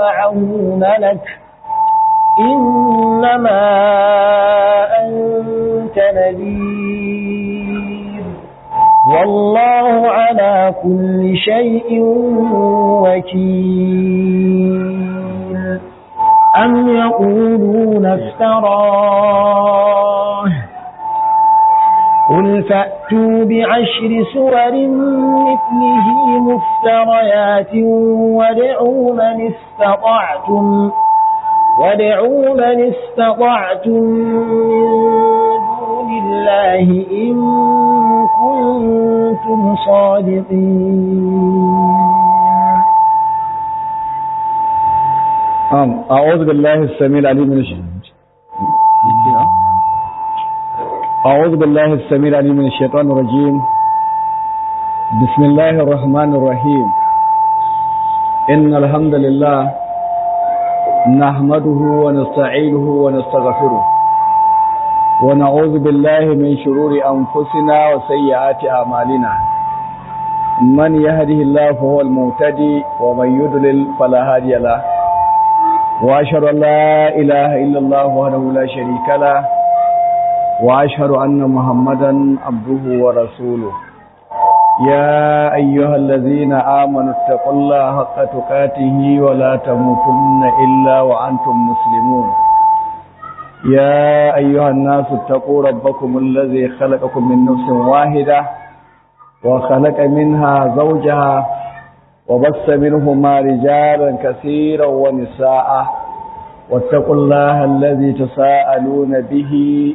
معه ملك إنما أنت نذير والله على كل شيء وكيل أم يقولون افتراه قل فأتوا بعشر سور مثله مفتريات وادعوا من استطعتم وادعوا من استطعتم من دون الله إن كنتم صادقين أم أعوذ بالله السميع العليم من الشيطان أعوذ بالله السميع العليم من الشيطان الرجيم بسم الله الرحمن الرحيم إن الحمد لله نحمده ونستعينه ونستغفره ونعوذ بالله من شرور أنفسنا وسيئات أعمالنا من يهده الله فهو المهتدي ومن يضلل فلا هادي له وأشهد أن لا إله إلا الله وحده لا شريك له وأشهد أن محمدا عبده ورسوله يا أيها الذين آمنوا اتقوا الله حق تقاته ولا تموتن إلا وأنتم مسلمون يا أيها الناس اتقوا ربكم الذي خلقكم من نفس واحدة وخلق منها زوجها وبث منهما رجالا كثيرا ونساء واتقوا الله الذي تساءلون به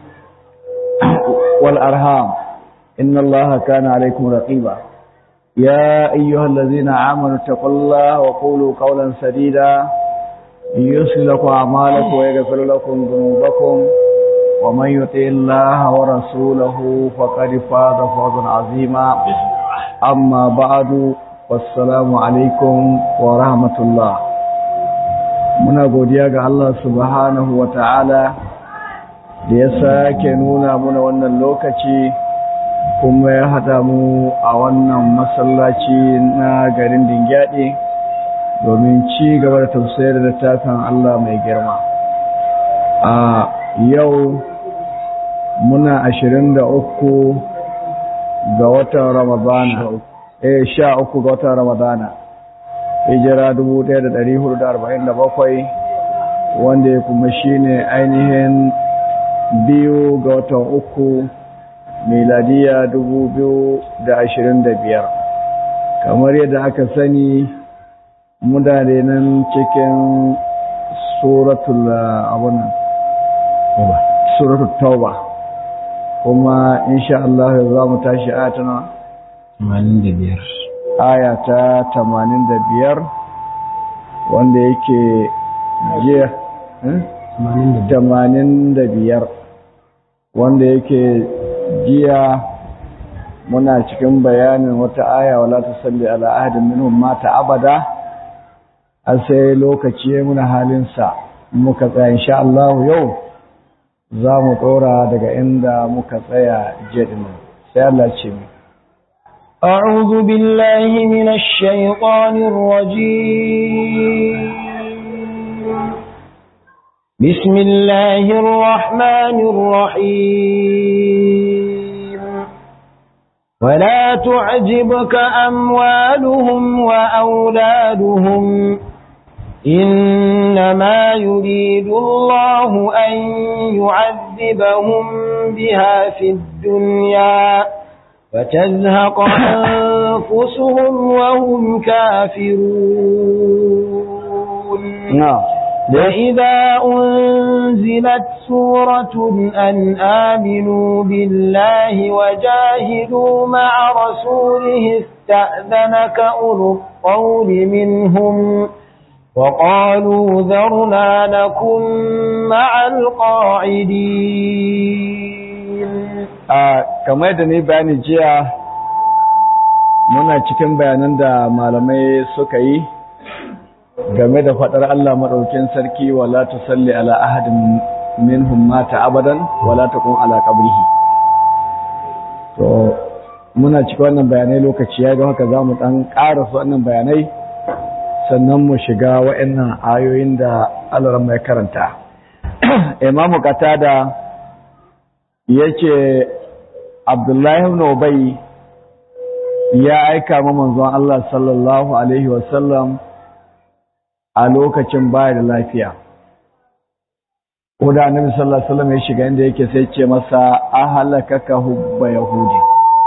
والأرهام إن الله كان عليكم رقيبا يا أيها الذين آمنوا اتقوا الله وقولوا قولا سديدا يصل لكم أعمالكم ويغفر لكم ذنوبكم ومن يطع الله ورسوله فقد فاز فوزا عظيما أما بعد wassalamu alaikum wa rahmatullah muna godiya ga Allah subhanahu wa ta'ala da ya sake nuna muna wannan lokaci kuma ya haɗa mu a wannan masallaci na garin dingyadi domin ci gaba da tafsir da littafin Allah mai girma a yau muna ashirin da uku ga watan ramadana eh sha uku ga watan ramadana hijira dubu ɗaya da ɗari hudu da arba'in da bakwai wanda ya kuma shine ainihin biyu ga watan uku miladiya dubu biyu da ashirin da biyar kamar yadda aka sani muna da nan cikin suratul abunan suratul tauba kuma insha Allah za mu tashi a tana biyar. aya ta tamanin da biyar wanda yake jiya tamanin da biyar wanda yake jiya muna cikin bayanin wata aya wala ta salli ala ahadin minhum mata abada a sai lokaci muna halinsa muka tsaya insha Allah yau za mu ɗora daga inda muka tsaya jiya sai Allah ce mu أعوذ بالله من الشيطان الرجيم بسم الله الرحمن الرحيم ولا تعجبك أموالهم وأولادهم إنما يريد الله أن يعذبهم بها في الدنيا فتزهق أنفسهم وهم كافرون نعم وإذا أنزلت سورة أن آمنوا بالله وجاهدوا مع رسوله استأذنك أولو الطول منهم وقالوا ذرنا نكن مع القاعدين kamar da ni bayani jiya muna cikin bayanan da malamai suka yi game da faɗar Allah maɗaukin sarki wala tusalli ala ahadin minhum mata abadan wala taqum ala qabrihi to muna cikin wannan bayanai lokaci ya ga haka zamu dan ƙara su wannan bayanai sannan mu shiga wa'annan ayoyin da Allah mai karanta imamu qatada yace Abdullahi ibn Ubay ya aika ma manzon Allah sallallahu alaihi wasallam a lokacin baya da lafiya ko da annabi sallallahu alaihi wasallam ya shiga inda yake sai ce masa ahalakaka hubba yahudi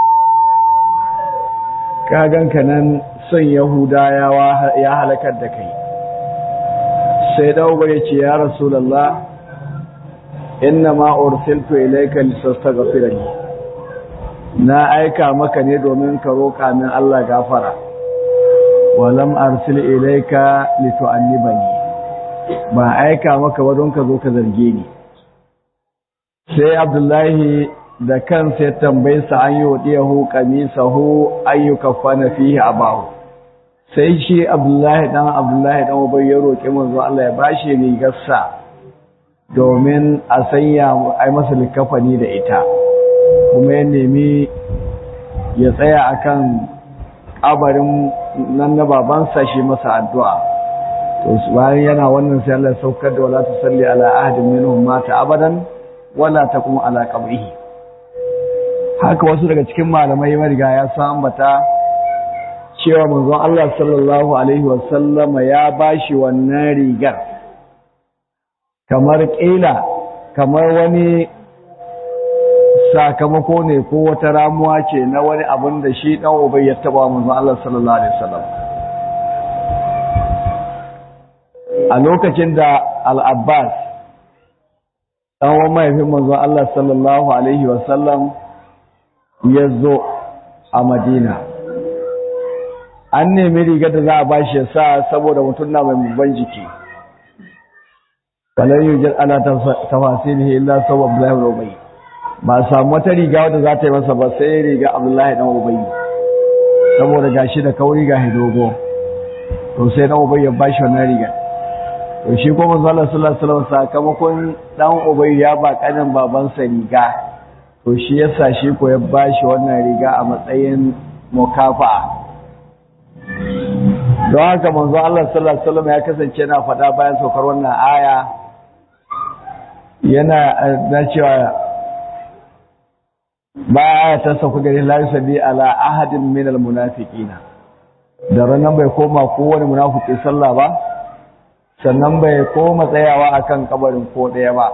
ka ganka nan son yahuda ya halakar da kai sai dawo ya ce ya rasulullah inna ma ursiltu ilayka listaghfirani na aika maka ne domin ka roƙa min Allah gafara walam arsil ilayka litu'annibani ba aika maka ba don ka zo ka zarge ni sai abdullahi da kansa ya tambayi sa an yi wadiyahu qamisahu ayyuka fana fihi abahu sai shi abdullahi dan abdullahi dan ubay ya roƙi manzo Allah ya bashi rigarsa domin a sanya ai masa likafani da ita kuma ya nemi ya tsaya akan kabarin nan na babansa shi masa addu'a to bayan yana wannan sai Allah saukar da wala tusalli ala ahadin minhum mata abadan wala taqum ala qabrihi haka wasu daga cikin malamai mariga ya san ambata cewa manzon Allah sallallahu alaihi wa sallama ya bashi wannan rigar kamar kila kamar wani sakamako ne ko wata ramuwa ce na wani abin da shi dan ubai ya taba manzon Allah sallallahu alaihi wasallam a lokacin da al-Abbas dan uwan mahaifin manzon Allah sallallahu alaihi wasallam ya zo a Madina an nemi rigar da za a bashi ya sa saboda mutum na mai babban jiki falan yujal ala tafasilihi illa sawab Abdullahi ibn Ubay ba samu wata riga wadda za ta yi masa ba sai riga Abdullahi dan Ubay saboda gashi da kauri ga hidogo to sai dan Ubay ya bashi wannan riga to shi kuma manzo Allah sallallahu alaihi wasallam sakamakon dan Ubay ya ba kanin babansa riga to shi yasa shi ko ya bashi wannan riga a matsayin mukafa'a don haka manzo Allah sallallahu alaihi wasallam ya kasance yana faɗa bayan saukar wannan aya yana na cewa ba aya ta sauka gari la yusalli ala ahadin min almunafiqina da ranan bai koma kowane munafiki sallah ba sannan bai koma tsayawa akan kabarin ko daya ba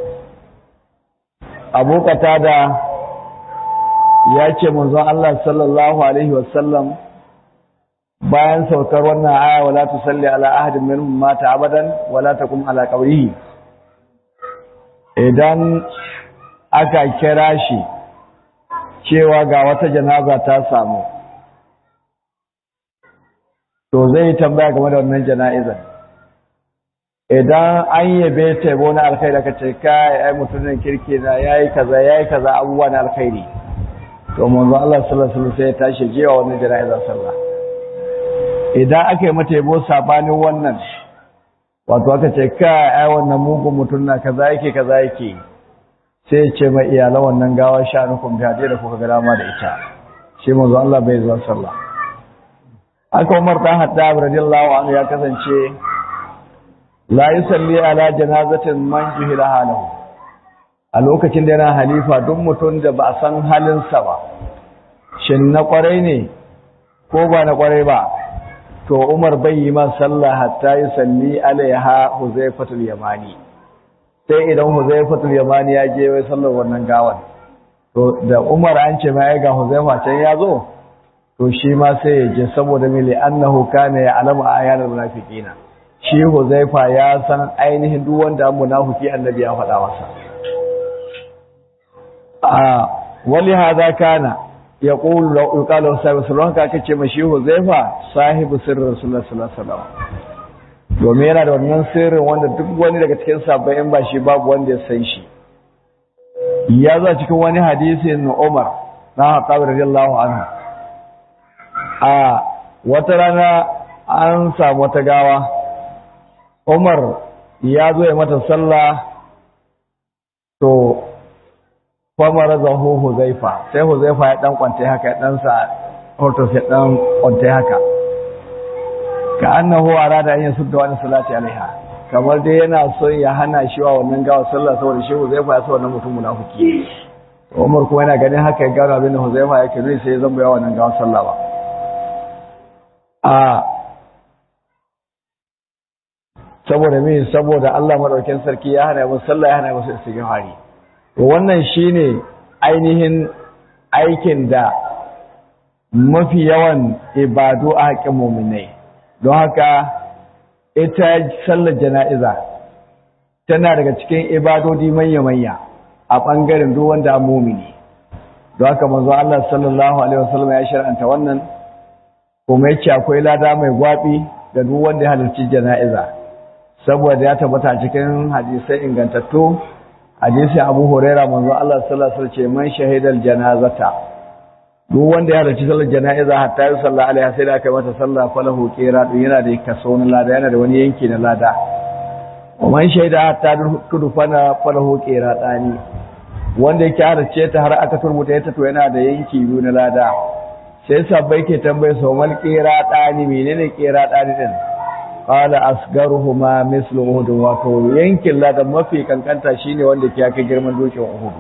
Abu Qatada ya ce manzo Allah sallallahu alaihi wasallam bayan saukar wannan aya wala tusalli ala ahadin minhum mata abadan wala takum ala qabrihi idan aka kira shi cewa ga wata janaza ta samu to zai tambaya game da wannan jana'izar idan an yabe ta yabo na alkhairi aka ce kai ai mutumin kirki na yayi kaza yayi kaza abubuwa na alkhairi to manzo Allah sallallahu alaihi wasallam sai ya tashi jewa wannan jana'izar sallah idan aka yi mata yabo sabanin wannan wato aka ce kai ai wannan mugun mutum na kaza yake kaza yake sai ce mai iyalan wannan gawa sha'anukun gaje da kuka ga dama da ita shi manzo Allah bai zuwa sallah aka Umar dan Haddab radiyallahu anhu ya kasance la yusalli ala janazatin man juhila halahu a lokacin da yana halifa duk mutum da ba san halinsa ba shin na kwarai ne ko ba na kwarai ba to Umar bai yi man sallah hatta yusalli alaiha Huzaifatul Yamani sai idan Huzaifatul Yamani ya je wai sallar wannan gawan to da Umar an ce mai ga Huzaifa can ya zo to shi ma sai ya je saboda mili annahu kana ya alamu ayatul munafiqina shi Huzaifa ya san ainihin duk wanda munafiki annabi ya faɗa masa a wali hada kana yaqulu law yuqalu sahibu sirrin ka kace mashi Huzaifa sahibu sirrin Rasulullah sallallahu alaihi wasallam domin yana da wannan sirrin wanda duk wani daga cikin sabbin in ba shi babu wanda ya san shi ya zo cikin wani hadisin Umar na Khattab radiyallahu anhu a wata rana an samu wata gawa Umar ya zo ya mata sallah to famar zahu Huzaifa sai Huzaifa ya dan kwante haka ya dan sa hortus ya dan kwante haka ka annahu arada an yasudda wani salati alaiha kamar dai yana son ya hana shi wa wannan gawa sallah saboda shi Huzaifa ya sa wannan mutum munafiki Umar kuma yana ganin haka ya gano abin da Huzaifa yake nuni sai ya zamba ya wannan gawa sallah ba a saboda me saboda Allah madaukakin sarki ya hana mu sallah ya hana mu istighfari to wannan shine ainihin aikin da mafi yawan ibadu a haƙin mu'minai don haka ita sallar jana'iza tana daga cikin ibadodi manya-manya a ɓangaren duk wanda a mumini don haka manzo Allah sallallahu alaihi wasallam ya shar'anta wannan kuma yace akwai lada mai gwabi da duk wanda ya halarci jana'iza saboda ya tabbata cikin hadisai ingantattu hadisi Abu Huraira manzo Allah sallallahu alaihi wasallam ce man shahidal janazata duk wanda ya halarci sallar jana'iza hatta yi sallah alaiha sai da aka mata sallah falahu qira yana da kaso na lada yana da wani yanki na lada wa man shaida hatta tudu fana falahu qira dani wanda yake halarce ta har aka turbuta ta to yana da yanki biyu na lada sai sabbai ke tambaye su mal qira dani menene qira dani din qala asgaruhuma mislu uhud wato yankin lada mafi kankanta shine wanda ke aka girman dokin uhud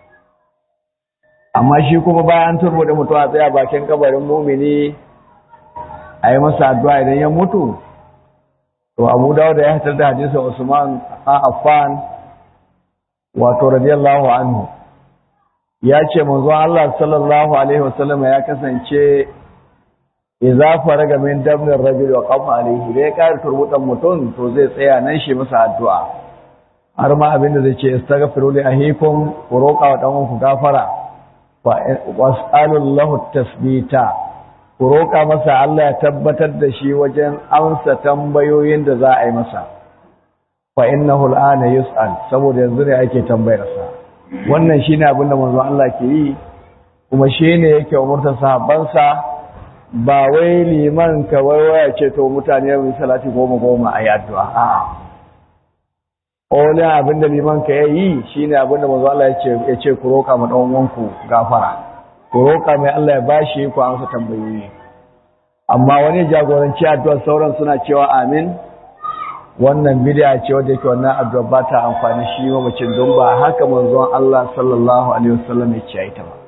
amma shi kuma bayan turbo da mutuwa tsaya bakin kabarin mumini a yi masa addu'a idan ya mutu to abu dawo da ya hatar da hadisin usman a affan wato radiyallahu anhu ya ce manzon Allah sallallahu alaihi wasallam ya kasance idza faraga min dabnir rajul wa qama alaihi da ya kare turbutan mutum to zai tsaya nan shi masa addu'a har ma abinda zai ce istaghfiru li ahikum ku roƙa wa dan ku gafara was'alullahu tasbita ku roƙa masa Allah ya tabbatar da shi wajen amsa tambayoyin da za a yi masa fa innahu al'ana yus'al saboda yanzu ne ake tambayar sa wannan shine abin da manzo Allah ke yi kuma shine yake umurta sahabbansa ba wai liman ka waya ce to mutane mu salati goma goma ayi addu'a a'a Olin abin da liman ka ya yi shi ne abin da mazu Allah ya ce ku roƙa ma ɗan wanku gafara, ku roƙa mai Allah ya ba shi ku amsa tambayoyi. Amma wani jagoranci addu'ar sauran suna cewa amin, wannan bidiya ce wadda yake wannan addu'ar ba ta amfani shi mamacin don ba haka manzon Allah sallallahu Alaihi wasallam ya ce ita ba.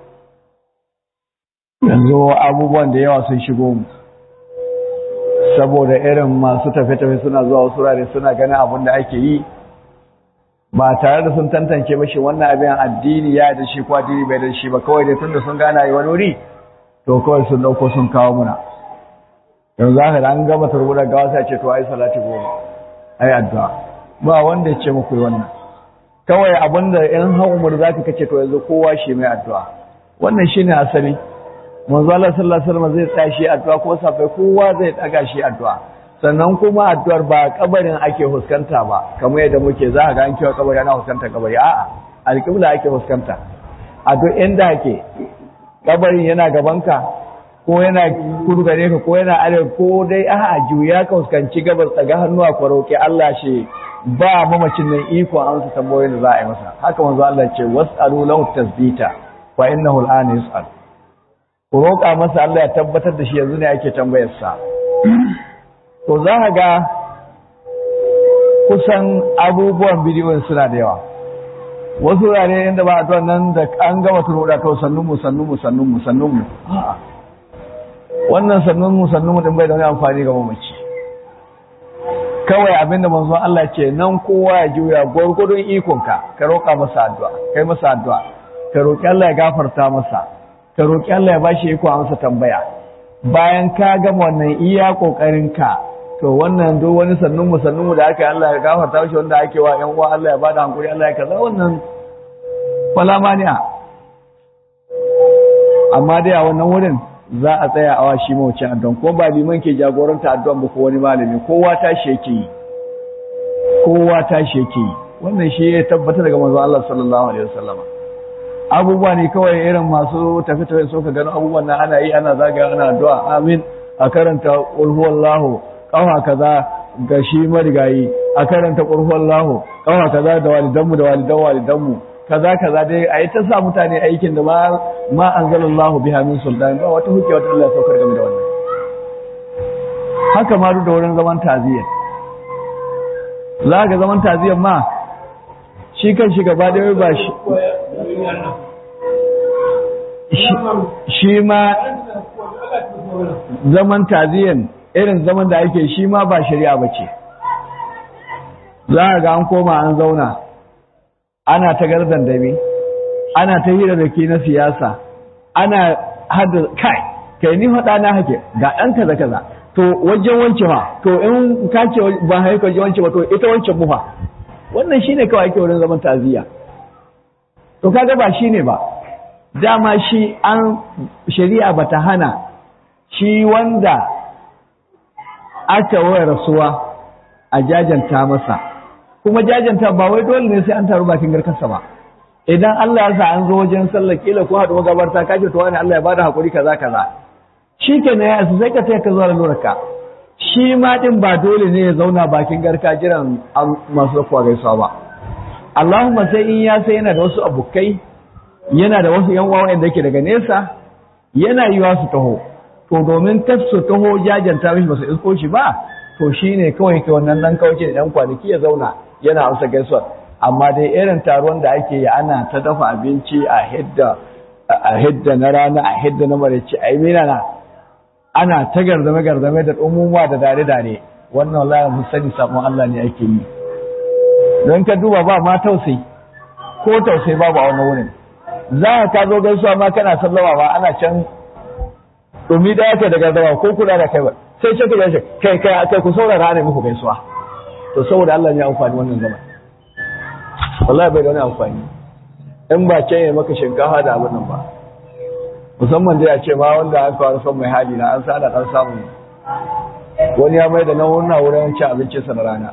Yanzu abubuwan da yawa sun shigo mu. Saboda irin masu tafe-tafe suna zuwa wasu rare suna ganin abin da ake yi, ba tare da sun tantance mashi wannan abin addini ya da shi ko addini bai da shi ba kawai dai tunda sun gana yi wani wuri to kawai sun dauko sun kawo muna yanzu haka da an gama turbuda gawa sai ce to ai salati goma ai addu'a ba wanda ya ce muku wannan kawai abinda in hau umar zaka kace to yanzu kowa shi mai addu'a wannan shine asali manzo Allah sallallahu alaihi wasallam zai tsaya shi addu'a ko safai kowa zai daga shi addu'a sannan kuma addu'ar ba kabarin ake huskanta ba kamar yadda muke za a ga an kewa kabari ana huskanta kabari a'a alƙibla ake huskanta a duk inda ake kabarin yana gabanka ko yana kudu gare ka ko yana arewa ko dai a'a juya ka huskanci gabas tsaga hannu a roƙi Allah shi ba mamacin nan iko an su tambayoyin da za a yi masa haka manzo Allah ce was'alu lahu tasbita fa innahu al'ana yus'al ku roƙa masa Allah ya tabbatar da shi yanzu ne ake tambayar sa to za ka ga kusan abubuwan bidiyon suna da yawa wasu wurare inda ba a nan da an gama turbuda to sannunmu sannunmu sannunmu sannunmu wannan sannunmu sannunmu din bai da wani amfani ga mamaci kawai abinda manzon Allah ce nan kowa ya juya gwargwadon ikonka ka roƙa masa addu'a kai masa addu'a ka roƙi Allah ya gafarta masa ka roƙi Allah ya bashi iko amsa tambaya bayan ka gama wannan iya ƙoƙarinka to wannan duk wani sannun mu sannun mu da aka yi Allah ya gafarta shi wanda ake wa ƴan uwa Allah ya bada hankuri Allah ya kaza wannan wala mani'a amma dai a wannan wurin za a tsaya awa shi mawucin addu'an ko ba liman ke jagoranta addu'an ba ko wani malami kowa tashi yake yi kowa tashi yake yi wannan shi ya tabbata daga manzon Allah sallallahu alaihi wasallama abubuwa ne kawai irin masu tafi-tafi so ka gano abubuwan nan ana yi ana zagaya ana addu'a amin a karanta ulhuwallahu kawa kaza ga shi marigayi a karanta ulhuwallahu kawa kaza da walidanmu da walidan walidanmu kaza kaza dai a yi ta sa mutane aikin da ma ma anzalallahu biha min sultan ba wata hujja wata Allah saukar game da wannan haka ma duk da wurin zaman taziyar za ga zaman taziyar ma shi kan shi gaba da ba shi shi ma zaman taziyar irin zaman da ake shi ma ba shari'a ba ce za ga an koma an zauna ana ta gardan dabe ana ta hira da ke na siyasa ana hada kai kai ni faɗa na hake ga ɗan kaza kaza to wajen wance ma to in ka ce ba haika wajen wance ba to ita wancan mufa wannan shine kawai ake wurin zaman taziya to kaga ba shine ba dama shi an shari'a bata hana shi wanda aka waya rasuwa a jajanta masa kuma jajanta ba wai dole ne sai an taru bakin garkarsa ba idan Allah ya sa an zo wajen sallar kila ko haɗu magabarta ka ce to wani Allah ya bada hakuri kaza kaza shi ke na ya sai ka sai ka zuwa lurarka shi ma din ba dole ne ya zauna bakin garka jiran masu zakuwa gaisuwa ba Allahumma sai in ya sai yana da wasu abokai yana da wasu yan uwa da yake daga nesa yana yiwa su taho to domin tas su taho jajanta mishi ba su isko shi ba to shine kawai ke wannan dan kawai da dan kwanaki ya zauna yana amsa gaisuwa amma dai irin taron da ake yi ana ta dafa abinci a hidda a hidda na rana a hidda na marici a yi na ana ta garzame garzame da umuma da dare dare wannan wallahi mun sani sabon Allah ne ake yi don ka duba ba ma tausayi ko tausayi babu a wannan wurin za ka zo gaisuwa ma kana sallama ba ana can dumi da yake da gardawa ko kula da kai ba sai ce ka ce kai kai kai ku saurara ne muku gaisuwa to saboda Allah ne ya amfani wannan zaman wallahi bai da wani amfani in ba can ya maka shinkafa da abin nan ba musamman dai a ce ma wanda an kawo son mai hali na an sa da dan samu wani ya mai da nan wannan wurin cin abincin sa na rana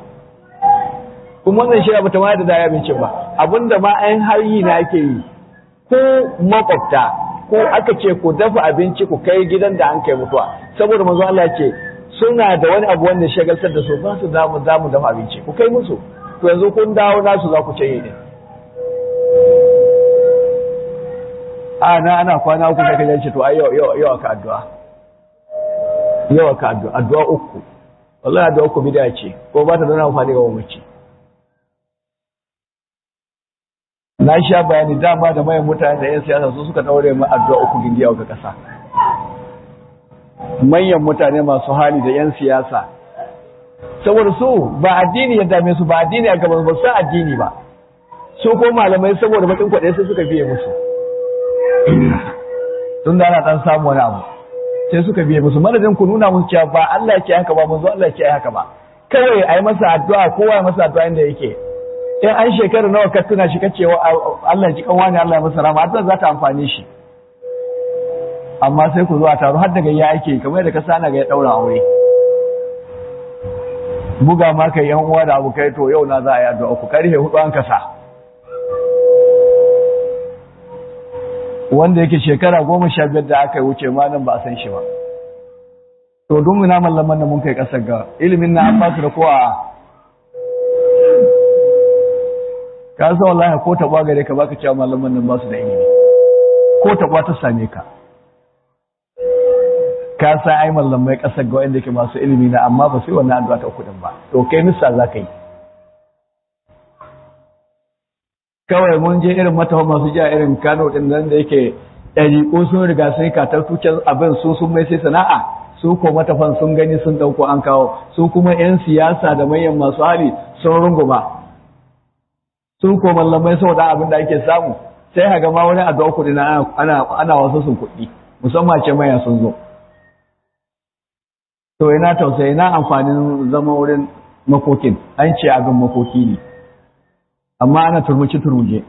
kuma wannan shi ba ta ma da daya abincin ba abinda ma an har yi na ake yi ko makwabta ko aka ce ku dafa abinci ku kai gidan da an kai mutuwa saboda manzo Allah ce suna da wani abu wanda shagaltar da su ba su zamu zamu dafa abinci ku kai musu to yanzu kun dawo nasu za ku ce yi a na ana kwana uku da kaje ce to ai yau yau yau aka addu'a yau aka addu'a addu'a uku wallahi addu'a uku bid'a ce ko ba ta da amfani ga mamaci na sha bayani dama da mayan mutane da 'yan siyasa su suka daure mu addu'a uku gindiya ga kasa manyan mutane masu hali da 'yan siyasa saboda su ba addini ya dame su ba addini a gaban ba su addini ba su ko malamai saboda bakin kwaɗe sai suka biye musu tun da ana dan samu wani abu sai suka biye musu madadin ku nuna musu cewa ba Allah yake haka ba manzo Allah yake haka ba kawai a yi masa addu'a kowa ya masa addu'a inda yake in an shekara nawa ka tuna shi kace Allah ya ji kan wani Allah ya masa rama addu'a za ta amfane shi amma sai ku zo a taro har daga ya ake kamar yadda ka sana ga ya daura aure buga ma kai yan uwa da abokai to yau na za a yi addu'a ku karfe hudu an kasa wanda yake shekara goma sha biyar da aka yi wuce ma nan ba a san shi ba to don muna mallaman da mun kai kasar ga ilimin na an basu da kowa ka san wallahi ko taɓa gare ka baka cewa mallaman nan basu da ilimi ko taɓa ta same ka ka sa ai mallamai kasar ga wanda yake masu ilimi na amma ba sai wannan addu'a ta kudin ba to kai misa za ka yi kawai mun je irin matafa masu jiya irin kano din nan da yake ɗariƙo sun riga sun katar tuken abin su sun mai sai sana'a su ko matafan sun gani sun ɗauko an kawo su kuma 'yan siyasa da manyan masu hali sun runguma su ko mallamai saboda abin da ake samu sai haga ma wani addu'a kuɗi na ana ana wasu sun kuɗi musamman ce maya sun zo to ina tausayi ina amfanin zama wurin makokin an ce abin makoki ne amma ana turmuci turmuje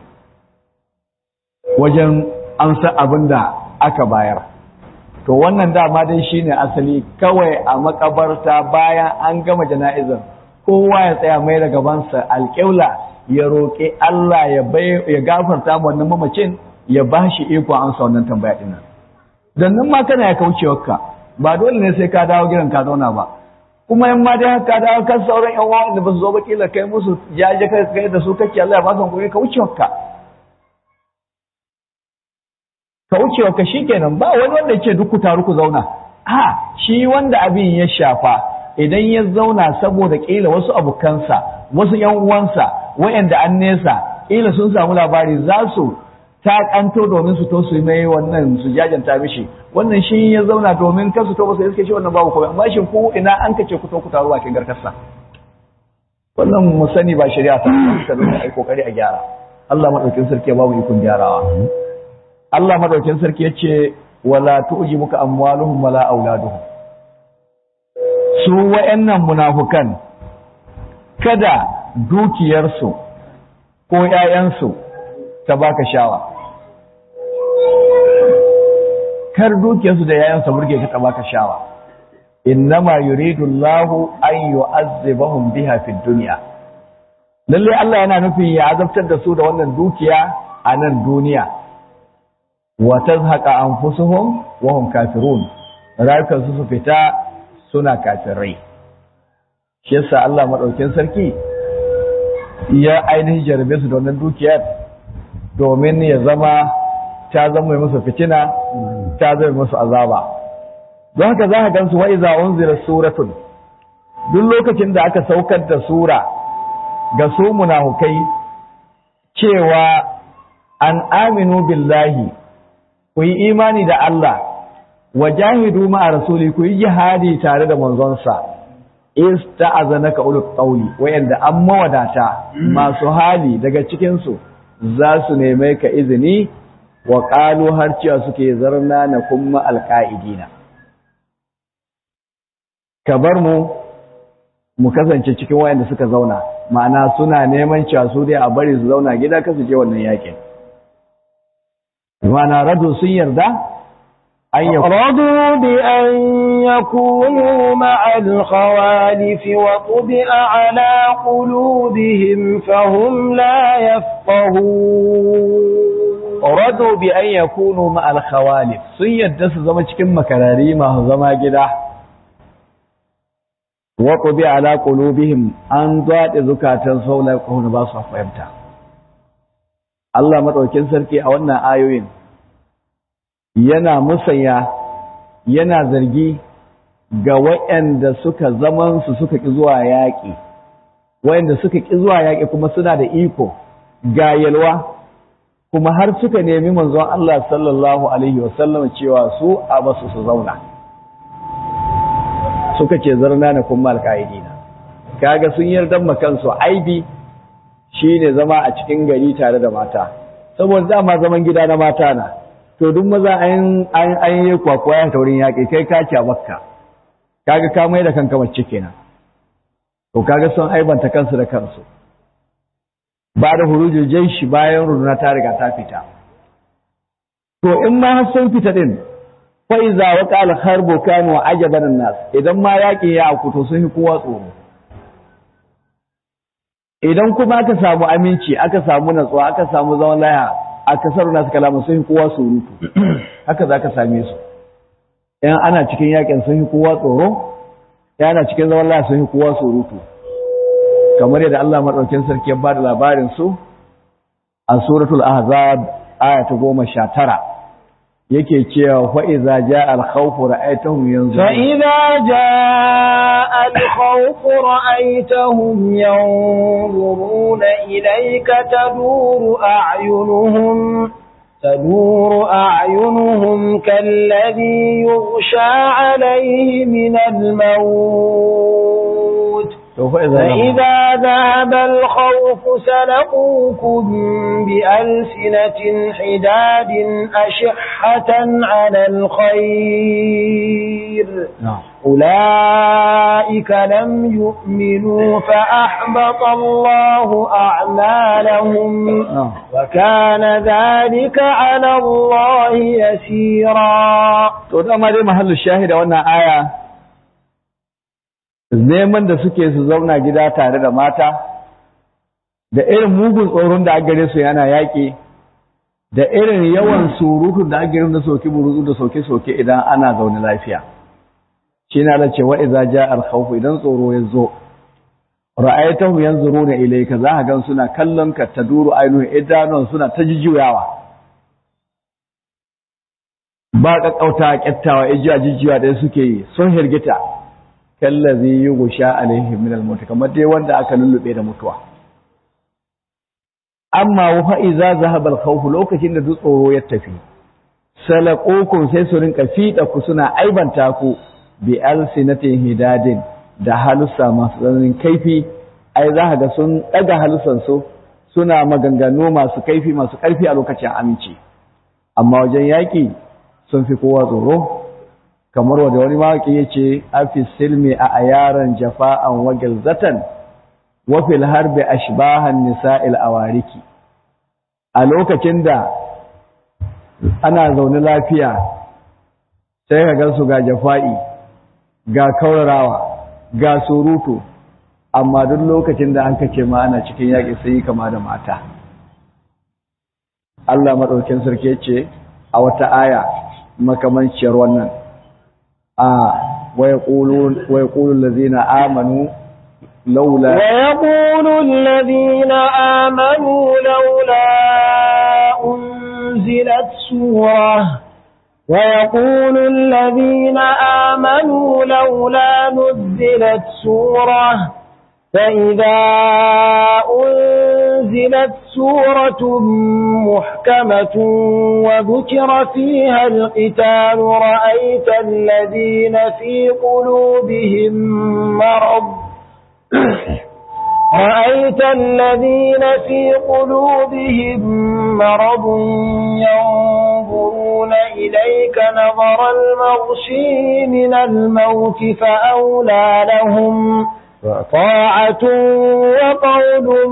wajen amsa abin da aka bayar to wannan dama dai shine asali kawai a makabarta bayan an gama jana'izar kowa ya tsaya mai da gabansa alƙibla ya roƙi Allah ya ya gafarta wannan mamacin ya bashi iko amsa wannan tambaya din nan dan nan ma kana ya kaucewarka ba dole ne sai ka dawo gidan ka zauna ba kuma in ma dai ka dawo kan sauran yan uwa da ba su zo ba kila kai musu jaje kai kai da su kake Allah ya ba su hankali ka wucewarka ka wucewa ka shi kenan ba wani wanda ce duk ku taru ku zauna a shi wanda abin ya shafa idan ya zauna saboda ƙila wasu abokansa wasu ‘yan uwansa wayanda an nesa ƙila sun samu labari za su ta kanto domin su to su mai wannan su jajanta mishi wannan shi ya zauna domin kan su to ba su iske shi wannan babu komai amma shi ku ina an kace ku to ku taru bakin garkarsa wannan mu sani ba shari'a ta ka zo ai kokari a gyara Allah madaukin sarki ya babu ikon gyarawa Allah madaukin sarki ya ce wala tu'jibuka amwaluhum wala auladuhum su wa'annan munafukan kada dukiyarsu ko ‘ya'yansu ta baka shawa kar dukiyarsu da ‘ya'yansu burge ka ta baka shawa innama yuridu Allahu an yu'azzibahum biha fid dunya lalle Allah yana nufin ya azabtar da su da wannan dukiya a nan duniya wa tazhaqa anfusuhum wa hum kafirun rayukansu su fita suna kafirai shi yasa Allah madaukin sarki ya ainihin jarabe su da wannan dukiyar domin ya zama ta zama musu fitina ta zama musu azaba don haka za ka gansu wa iza unzila suratun duk lokacin da aka saukar da sura ga su munafukai cewa an aminu billahi ku yi imani da Allah wa jahidu ma'a rasuli ku yi jihadi tare da manzonsa ista'azanaka ulul qawli wayanda an mawadata masu hali daga cikin su za su neme ka izini wa qalu har cewa suke zarna na kuma alqaidina ka bar mu mu kasance cikin wayanda suka zauna ma'ana suna neman cewa su dai a bari su zauna gida ka su je wannan yakin ma'ana radu sun yarda أن رضوا بأن يكونوا مع الخوالف وطبع على قلوبهم فهم لا يفقهون رضوا بأن يكونوا مع الخوالف sun yadda su zama cikin makarari masu zama gida wa qubi ala qulubihim an zaɗe zukatan saula ko ba su fahimta Allah madaukin sarki a wannan ayoyin yana musanya yana zargi ga waɗanda suka zaman su suka ƙi zuwa yaƙi waɗanda suka ƙi zuwa yaƙi kuma suna da iko ga yalwa kuma har suka nemi manzon Allah sallallahu alaihi wasallam cewa su a basu su zauna suka ce zarna na kuma alƙa'idina kaga sun yarda makansu aibi shine zama a cikin gari tare da mata saboda dama zaman gida na mata na to duk maza an an yi kwakwaya ta wurin yaƙi kai ka ci a bakka kaga ka mai da kanka mace kenan to kaga sun aibanta kansu da kansu ba da hurujul jaishi bayan runduna ta riga ta fita to in ma har sun fita din fa iza waqa al harbu kanu ajaban nas idan ma yaƙi ya aku to sun yi kowa tsoro idan kuma aka samu aminci aka samu natsuwa aka samu zaman laya a kasar nasu kalamu sun yi kowa surutu haka za ka same su yan ana cikin yakin sun yi kowa tsoro yan ana cikin zaman laya sun yi kowa surutu kamar yadda Allah maɗaukin sarki ya bada labarin su a suratul ahzab aya ta goma sha tara yake cewa fa iza jaa al khawf ra'aytahum yanzurun fa idza jaa al khawf ra'aytahum yanzuruna ilayka taduru a'yunuhum تدور أعينهم كالذي يغشى عليه من الموت فإذا ذهب الخوف سلقوكم بألسنة حداد أشحة على الخير أولئك لم يؤمنوا فأحبط الله أعمالهم وكان ذلك على الله يسيرا تقول دي محل الشاهد وانا آية neman da suke su zauna gida tare da mata da irin mugun tsoron da aka gare su yana yaƙi da irin yawan surutun da aka gare da soke buruzu da soke-soke idan ana zaune lafiya shi na da cewa idza ja al khawf idan tsoro ya zo ra'aytahu yanzuruna ilayka za ka gan suna kallon ka taduru ainihin idanun suna ta jijiyawa ba kakkauta kyattawa ijiya jijiya da suke yi sun hirgita kallazi yughsha alaihim min al-maut kamar dai wanda aka lullube da mutuwa amma wa iza zahaba al-khawf lokacin da duk tsoro ya tafi salaqukum sai su rinka fida ku suna aibanta ku bi alsinatin hidadin da halussa masu tsananin kaifi ai za ga sun daga halussan su suna maganganu masu kaifi masu karfi a lokacin aminci amma wajen yaki sun fi kowa tsoro kamar wanda wani mawaki yace afi silmi a ayaran jafa'an wa gilzatan wa fil harbi ashbahan nisa'il awariki a lokacin da ana zaune lafiya sai ka gansu ga jafa'i ga kaurarawa ga surutu amma duk lokacin da an kace ma ana cikin yaƙi sai kama da mata Allah madaukakin sarki ce a wata aya makamanciyar wannan a wa yaqulu wa yaqulu allazina amanu laula wa yaqulu allazina amanu laula unzilat surah ويقول الذين آمنوا لولا نزلت سورة فإذا أنزلت سورة محكمة وذكر فيها القتال رأيت الذين في قلوبهم مرض رأيت الذين في قلوبهم مرض ينظرون إليك نظر المغشي من الموت فأولى لهم طاعة وقول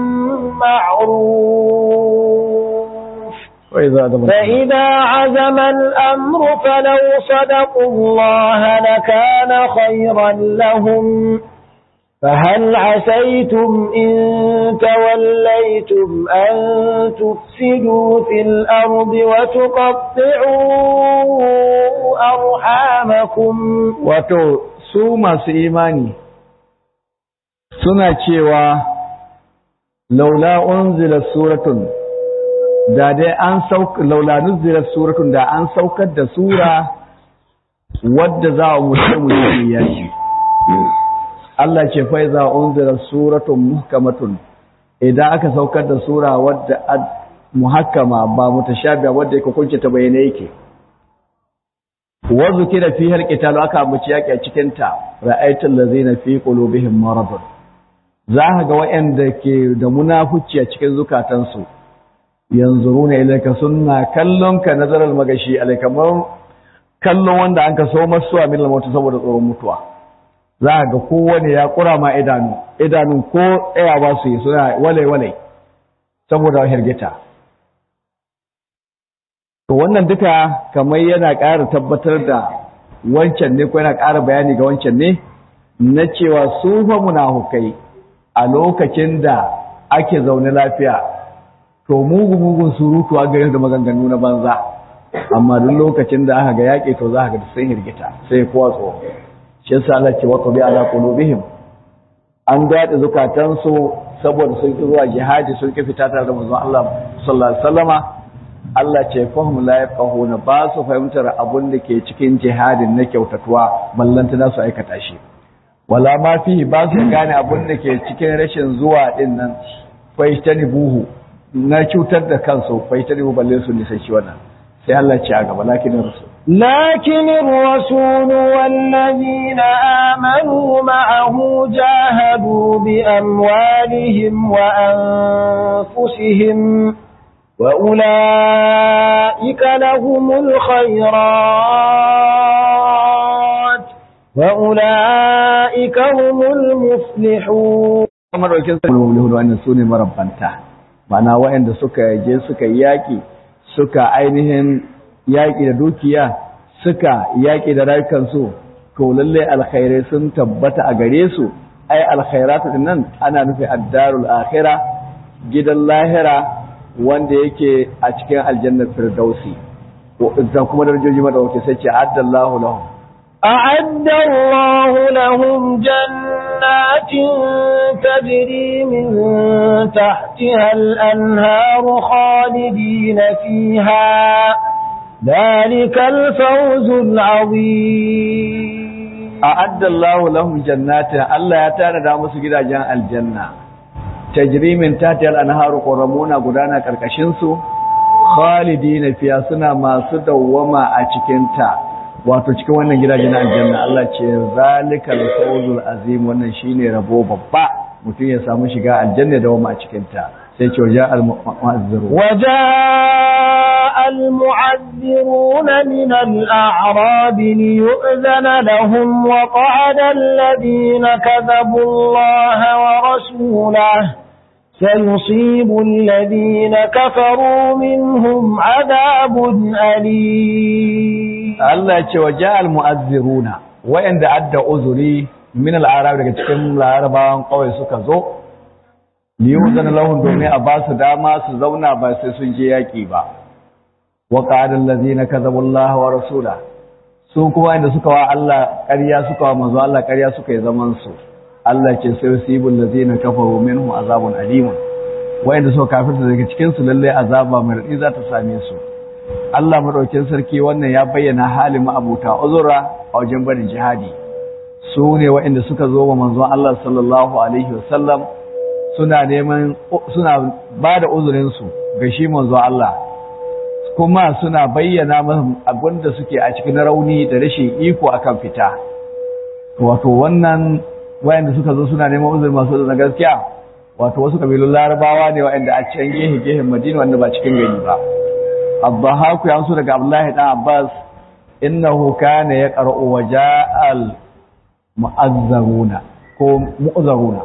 معروف فإذا عزم الأمر فلو صدقوا الله لكان خيرا لهم فهل عسيتم إن توليتم أن تفسدوا في الأرض وتقطعوا أرحامكم wato su masu imani suna cewa laula unzila suratun da dai an sauka laula nuzila suratun da an saukar da sura wadda za a mutum ya shi Allah ce fa iza unzila suratun muhkamatun idan aka saukar da sura wadda muhakkama ba mutashabiha wadda yake kunce ta bayyane yake wa zukira fi halqital aka ambaci yaki a cikin ta ra'aytul ladzina fi qulubihim maradun za ka ga waɗanda ke da munafuci a cikin zukatansu yanzuruna ilayka sunna kallon ka nazaral magashi alaikamar kallon wanda an ka so masu a milal mutu saboda tsoron mutuwa za ga kowane ya kura ma idanu idanun ko tsayawa su yi suna wale-wale saboda hirgita to wannan duka kamar yana ƙara tabbatar da wancan ne ko yana ƙara bayani ga wancan ne na cewa su fa munafukai a lokacin da ake zaune lafiya to mugu-mugun surutu a gare da maganganu na banza amma duk lokacin da aka ga yaƙi to za ka ga sun hirgita sai kowa tsoro shi yasa Allah ce wa bi ala qulubihim an daɗe zukatansu saboda sun ki zuwa jihadi sun ki fita tare da manzon Allah sallallahu alaihi wasallama Allah ce fahim la yafqahuna ba su fahimtar abun da ke cikin jihadin na kyautatuwa ballanta na su aikata shi wala ma fi ba su gane abun da ke cikin rashin zuwa din nan faitani buhu na cutar da kansu faitani buhu balle su nisan shi wannan sai Allah ce a gaba lakin rasul لكن الرسول والذين آمنوا معه جاهدوا بأموالهم وأنفسهم وأولئك لهم الخيرات وأولئك هم المفلحون kamar daukin sa mulhulu wannan sune marabbanta ma'ana waɗanda suka je suka yaki suka ainihin yaki da dukiya suka yaki da rayukansu to lalle alkhairai sun tabbata a gare su ai alkhairatu din nan ana nufi addarul akhirah gidan lahira wanda yake a cikin aljannar firdausi da kuma darajoji madawaki sai ce addallahu lahum أعد الله لهم جنات تجري من تحتها الأنهار خالدين فيها ذلك الفوز العظيم a'adda Allahu lahum jannatin Allah ya tanada musu gidajen aljanna tajri min tahtiha al-anharu quramuna gudana karkashin su khalidina fiya suna masu dawwama a cikin ta wato cikin wannan gidajen aljanna Allah ce zalikal fawzul azim wannan shine rabo babba mutum ya samu shiga aljanna da wama a cikin ta sai ce waja al-mu'azziru وجاء المعذرون من الأعراب ليؤذن لهم وقعد الذين كذبوا الله ورسوله سيصيب الذين كفروا منهم عذاب أليم Allah ce waja al-mu'azziruna wa'anda adda uzuri min al-arab daga cikin larabawan kawai suka zo liyuzana lahum domin a ba su dama su zauna ba sai sun je yaki ba wa qala allazina kadzabu Allah wa rasula su kuma inda suka wa Allah ƙarya suka wa manzo Allah ƙarya suka yi zaman su Allah ce sai yusibul ladzina kafaru minhum azabun alim wa'anda suka kafirta daga cikin su lalle azaba mai radi za ta same su Allah madaukin sarki wannan ya bayyana halin ma'abuta uzura a wajen barin jihadi su ne wa'anda suka zo wa manzon Allah sallallahu alaihi wasallam suna neman suna ba da uzurinsu ga shi manzo Allah kuma suna bayyana masa abin da suke a cikin rauni da rashin iko akan fita wato wannan wayanda suka zo suna neman uzuri masu da gaskiya wato wasu kabilun larabawa ne wayanda a can gehe gehen madina wanda ba cikin gari ba abbahaku ya so daga abdullahi dan abbas innahu kana yaqra'u waja'al mu'azzaruna ko mu'azzaruna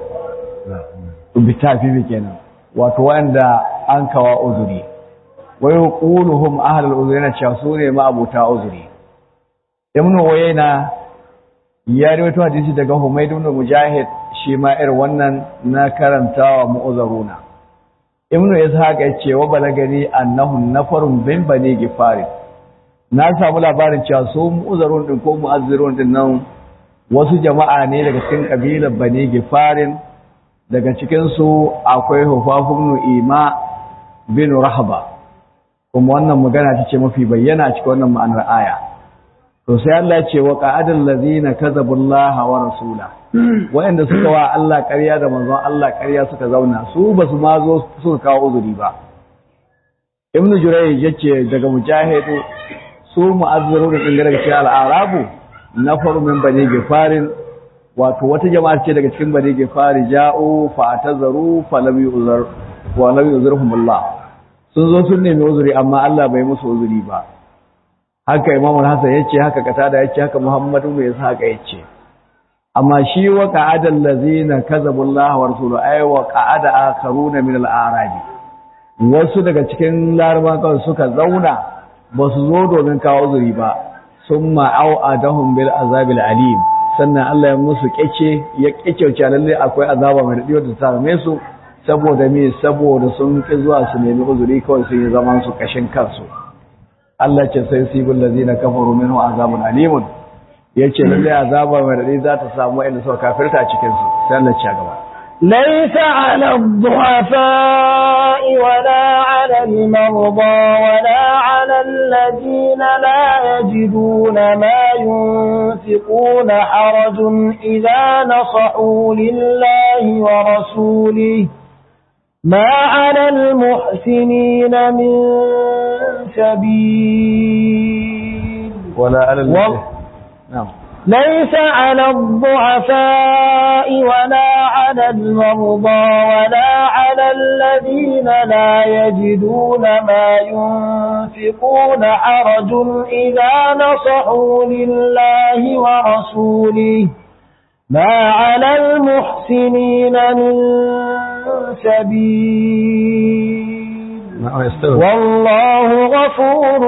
bitafifi kenan wato wanda an kawa uzuri wa yaquluhum ahlul uzuri na cewa su ne ma abuta uzuri ibn wayna ya rawaito hadisi daga humayd ibn mujahid shi ma irin wannan na karantawa mu'azaruna ibn ishaq ya ce wa balagani annahum nafarun bin bani gifari na samu labarin cewa su mu'azarun din ko mu'azzirun din nan wasu jama'a ne daga cikin kabilar bani gifarin daga cikinsu akwai hufafun ima bin rahaba kuma wannan magana ta ce mafi bayyana a cikin wannan ma'anar aya to sai Allah ce wa qa'adal ladina kadzabullaha wa rasula wa'anda suka wa Allah ƙarya da manzon Allah ƙarya suka zauna su basu ma zo suka kawo uzuri ba ibnu jurayj yace daga mujahidu su mu'azziru da dinga daga cikin al-arabu nafaru min bani gifarin wato wata jama'a ce daga cikin bani gifari ja'u fa atazaru fa lam yuzar wa lam yuzurhumullah sun zo sun nemi uzuri amma Allah bai musu uzuri ba haka Imam Hassan yace haka Katada yace haka Muhammadu mai yasa haka yace amma shi wa qa'ada allazina kazabu Allah wa rasuluhu ay wa qa'ada akharuna min al-a'rab wasu daga cikin larabawa kawai suka zauna ba su zo domin kawo uzuri ba summa au'adahum bil azabil alim sannan Allah ya musu kyace ya kyauce lalle akwai azaba mai daɗi wadda ta same su saboda me saboda sun ki zuwa su nemi uzuri kawai sun yi zaman su kashin kansu Allah ce sai sibul ladina kafaru minhu azabun alimun yace lalle azaba mai daɗi za ta samu inda suka kafirta cikin su sai Allah ya gaba ليس على الضعفاء ولا على المرضى ولا على الذين لا يجدون ما ينفقون حرج إذا نصحوا لله ورسوله ما على المحسنين من سبيل ولا على و- نعم ليس على الضعفاء ولا على المرضى ولا على الذين لا يجدون ما ينفقون حرج إذا نصحوا لله ورسوله ما على المحسنين من سبيل نعم يستوي والله غفور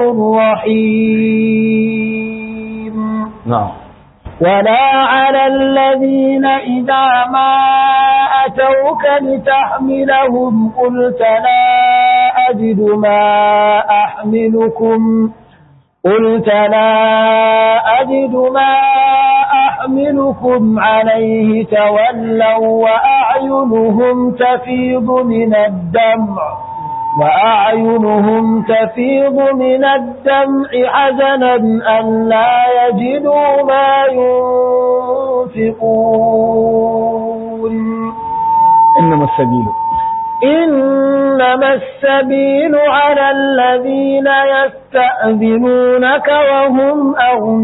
رحيم نعم ولا على الذين إذا ما أتوك لتحملهم قلت لا أجد ما أحملكم قلت لا أجد ما أحملكم عليه تولوا وأعينهم تفيض من الدمع وأعينهم تفيض من الدمع حزنا أن لا يجدوا ما ينفقون إنما السبيل إنما السبيل على الذين يستأذنونك وهم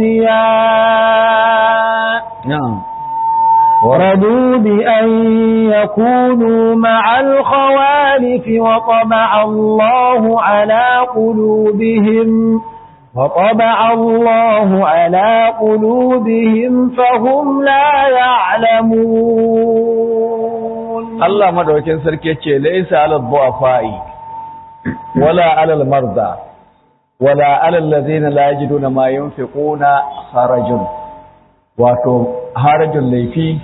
أغنياء نعم ورضوا بأن يكونوا مع الخوالف وطبع الله على قلوبهم وطبع الله على قلوبهم فهم لا يعلمون Allah madaukakin sarki ce laysa alal du'afa'i wala alal marda wala alal ladina la yajiduna ma yunfiquna harajun wato harajun laifi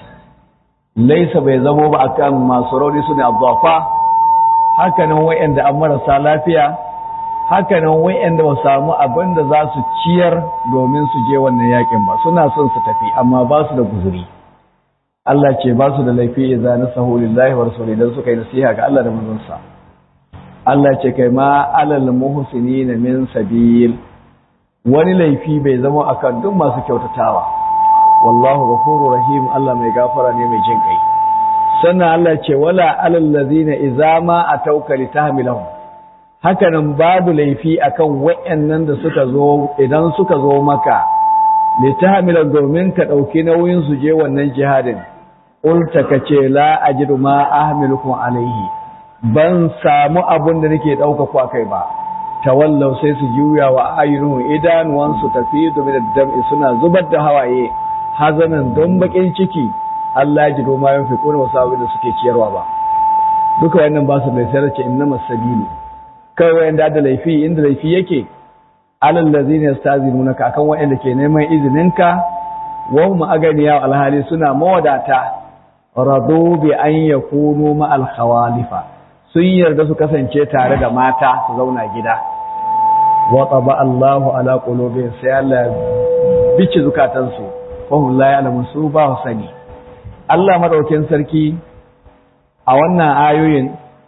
laysa bai zamo ba akan masu rauni su ne abdu'afa hakanan wayanda an marasa lafiya hakanan wayanda ba samu abin da za su ciyar domin su je wannan yakin ba suna son su tafi amma ba su da guzuri Allah ce ba su da laifi idza nasahu lillahi wa rasulihi dan suka yi nasiha ga Allah da manzonsa Allah ce kai ma alal muhsinin min sabil wani laifi bai zama akan duk masu kyautatawa wallahu ghafurur rahim Allah mai gafara ne mai jin kai sannan Allah ce wala alal ladzina idza ma atauka litahmilahum hakanan babu laifi akan wayannan da suka zo idan suka zo maka litahmilan domin ka dauki nauyin su je wannan jihadin ulta ka ce la ajidu ma ahmilukum alaihi ban samu abun da nake dauka ku akai ba tawallau sai su juya wa ayyunu idanuwan su tafi da dam'i suna zubar da hawaye hazanan don bakin ciki Allah ji ma yin fi kuna wasu abin da suke ciyarwa ba duka wannan ba su mai sayar ce inna masabilu kai wayanda da laifi inda laifi yake alal ladzina yastazinunaka akan wayanda ke neman izininka wa hum aganiya alhali suna mawadata radu bi an yakunu ma al khawalifa sun yarda su kasance tare da mata su zauna gida wa taba Allahu ala qulubihim sai Allah bici zukatansu fa hum la ya'lamun su ba sani Allah madaukin sarki a wannan ayoyin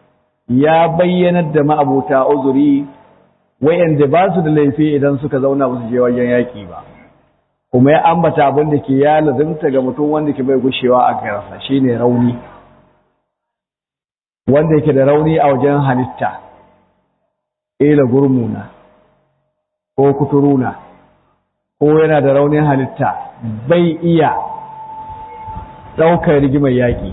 ya bayyanar da ma'abuta uzuri wayanda ba su da laifi idan suka zauna ba su je wajen yaƙi ba kuma ya ambata abin da ke ya lazimta ga mutum wanda ke bai gushewa a garasa shine rauni wanda yake da rauni a wajen halitta ila gurmuna ko kuturuna ko yana da raunin halitta bai iya ɗaukar rigimar yaƙi